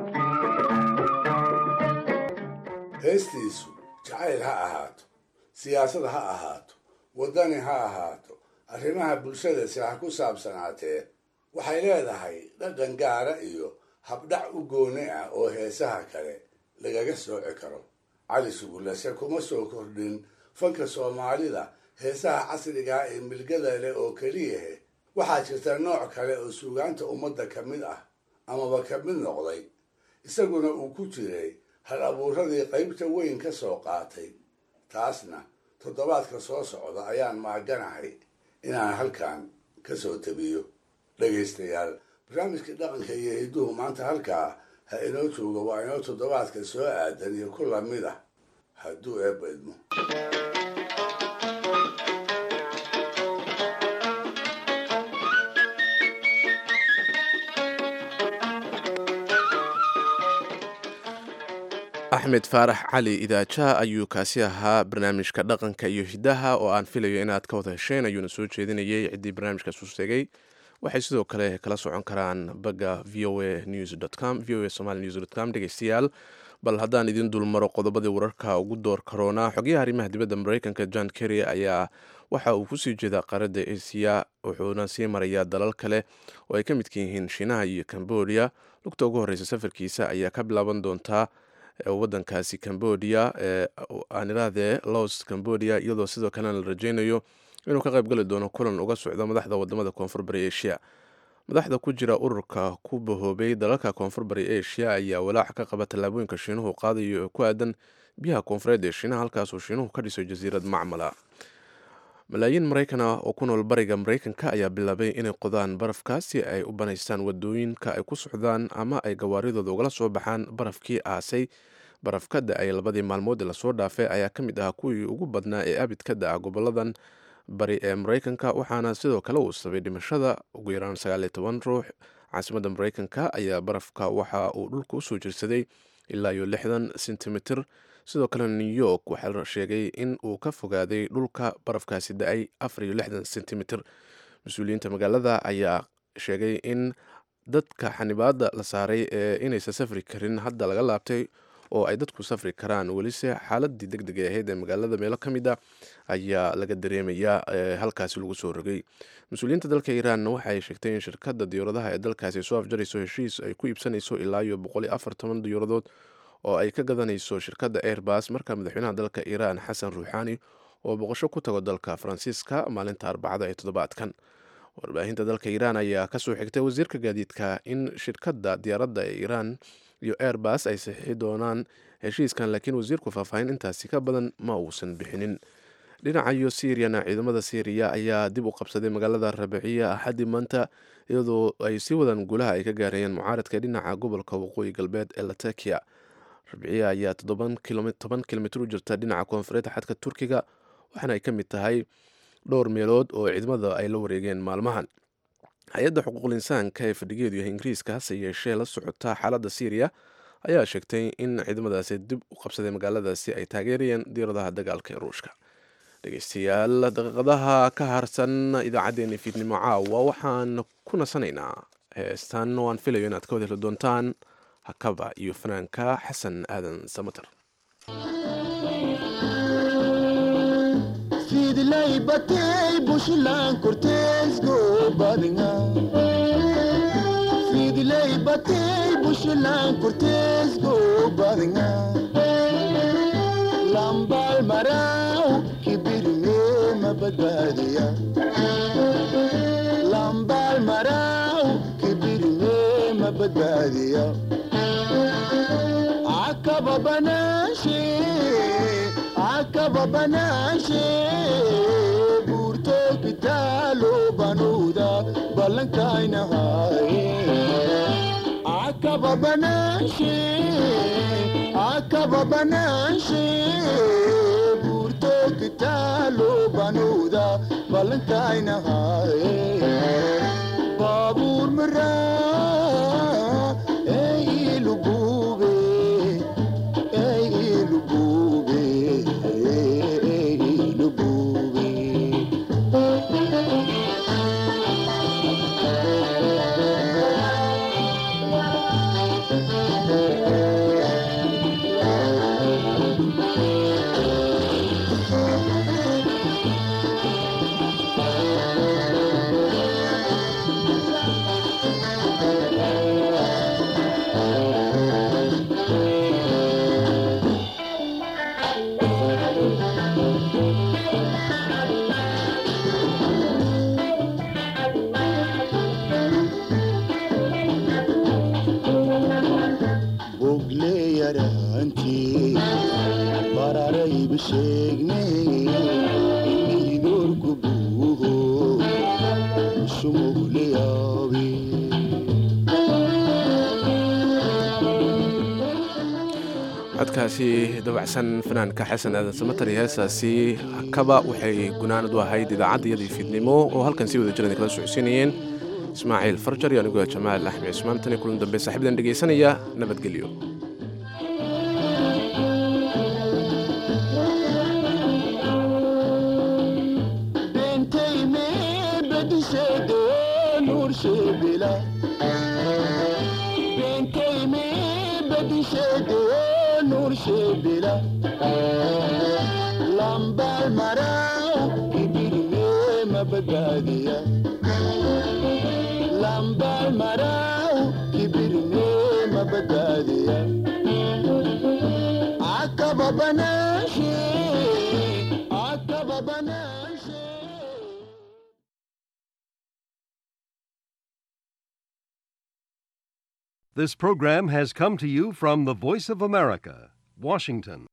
Speaker 3: heestiisu jacayl ha ahaato siyaasad ha ahaato waddani ha ahaato arrimaha bulshadasi ha ku saabsanaatee waxay leedahay dhaqan gaara iyo habdhac u gooni ah oo heesaha kale lagaga sooci karo cali sugulase kuma soo kordhin fanka soomaalida heesaha casrigaa ee milgada leh oo keliyahe waxaa jirta nooc kale oo suugaanta ummadda ka mid ah amaba ka mid noqday isaguna uu ku jiray hal abuuradii qaybta weyn ka soo qaatay taasna toddobaadka soo socda ayaan maaganahay inaan halkan ka soo tabiyo dhegaystayaal barnaamijkii dhaqanka iyo hidduhu maanta halkaa ha inoo jooga waa inoo toddobaadka soo aadan iyo ku lamid ah hadduu eebba idmo
Speaker 1: axmed faarax cali idaajaha ayuu kaasi ahaa barnaamijka dhaqanka iyo hidaha oo aan filayo inaad ka wada hesheen ayuuna soo jeedinayay ciddii barnaamijkaas u tegey waxay sidoo kale kala socon karaan bagga v o a news com v o a somaly news dot com dhegeystayaal bal haddaan idin dulmaro qodobadii wararka ugu door karoona xogayaha arrimaha dibadda mareykanka john kerry ayaa waxa uu kusii jeedaa qaaradda asiya wuxuuna sii marayaa dalal kale oo ay ka midka yihiin shiinaha iyo cambodia lugta ugu horreysa safarkiisa ayaa ka bilaaban doontaa wadankaasi cambodia aan irahdee los cambodia iyadoo sidoo kalena la rajeynayo inuu ka qayb gali doono kulan uga socdo madaxda wadamada koonfur bari asia madaxda ku jira ururka ku bahoobay dalalka koonfur bari asia ayaa walaac ka qaba tallaabooyinka shiinuhu qaadayo ee ku aadan biyaha koonfureed ee shiinaha halkaasoo shiinuhu ka dhiso jasiirad macmala malaayiin maraykana oo ku nool bariga maraykanka ayaa bilaabay inay qodaan barafka si ay u banaystaan wadooyinka ay ku socdaan ama ay gawaaridooda ugala soo baxaan barafkii aasay baraf ka da-ay labadii maalmood ee lasoo dhaafay ayaa ka mid ahaa kuwii ugu badnaa ee abid ka da-a goboladan bari ee maraykanka waxaana sidoo kale uu sabay dhimashada ugu yaraan sagaaliyo toban ruux caasimadda maraykanka ayaa barafka waxa uu dhulka usoo jirsaday ilaa iyo lixdan sentimitir sidoo kale new york waxaa la sheegay in uu ka fogaaday dhulka barafkaasi da-ay afar iyo lixdan sentimitir mas-uuliyiinta magaalada ayaa sheegay in dadka xanibaada la saaray ee inaysan safri karin hadda laga laabtay oo ay dadku safri karaan welise xaaladii deg deg ahayd ee magaalada meelo ka mid a ayaa laga dareemayaa halkaasi lagu soo rogay mas-uuliyiinta dalka iiraan waxaay sheegtay in shirkadda diyauradaha ee dalkaasi soo afjarayso heshiis ay ku iibsanayso ilaa iyo boqol iyo afar toban diyauradood oo ay ka gadanayso shirkadda airbas marka madaxweynaha dalka iiraan xasan ruuxaani oo boqosho ku tago dalka faransiiska maalinta arbacada ee toddobaadkan warbaahinta dalka iiraan ayaa kasoo xigtay wasiirka gaadiidka in shirkadda diyaaradda ee iiraan iyo airbas ay saxiixi doonaan heshiiskan laakiin wasiirku faahfaahin intaasi ka badan ma uusan bixinin dhinacayo syiriyana ciidamada syriya ayaa dib u qabsaday magaalada rabiciya axaddii maanta iyadoo ay sii wadaan guulaha ay ka gaarayeen mucaaradka dhinaca gobolka waqooyi galbeed ee latakia rabiciya ayaa toban kilomitr u jirta dhinaca koonfureed xadka turkiga waxaana ay ka mid tahay dhowr meelood oo ciidamada ay la wareegeen maalmahan hay-adda xuquuqul insaanka ee fadhigeedu yahay ingiriiska hase yeeshee la socota xaaladda syriya ayaa sheegtay in ciidamadaasi dib u qabsaday magaaladaasi ay taageerayeen diiradaha dagaalka ee ruushka dhegeystayaal daqiiqadaha ka harsan idaacaddeenii fiidnimo caawa waxaan ku nasanaynaa heestan waan filayo inaad ka wada heli doontaan hakaba iyo fanaanka xasan aadan samater
Speaker 15: sidlay batay bushlan korteesgo badinga sidlay batay bushlan korteesgo badinga lambal maraw kibirme mabadbaadiya lambal maraw kibirme mabadbaadiya akaba banaashe akaba banaashe buurto kitaalo banuuda ballankaynahaye akaba banaashe akaba banaashe buurto kitaalo banuuda ballankaynahaye baabuur maraa ee ilugube ee ilugube ee ilugube bogle yaraantii bararayba sheegne inidorku buuho sumugle yaabe
Speaker 1: codkaasi dabacsan fanaanka xasan aadan samater iyo heestaasi hakaba waxay gunaanad u ahayd idaacaddayadii fiidnimo oo halkan sii wada jiran kala socodsiinayeen ismaaciil farjar iyo anigoo jamaal axmed cismaan tan iyo kulan dambe saaxiibadan dhegaysanaya nabadgelyo
Speaker 15: bentay me bedisheede nuursheebila bentay me bedisheede nuursheebila lambal maraw kibirme mabadbaadiya lambal maraw kibirme mabadbaadiya akaba banaashe akaba banaashe
Speaker 16: This program has come to you from the Voice of America, Washington.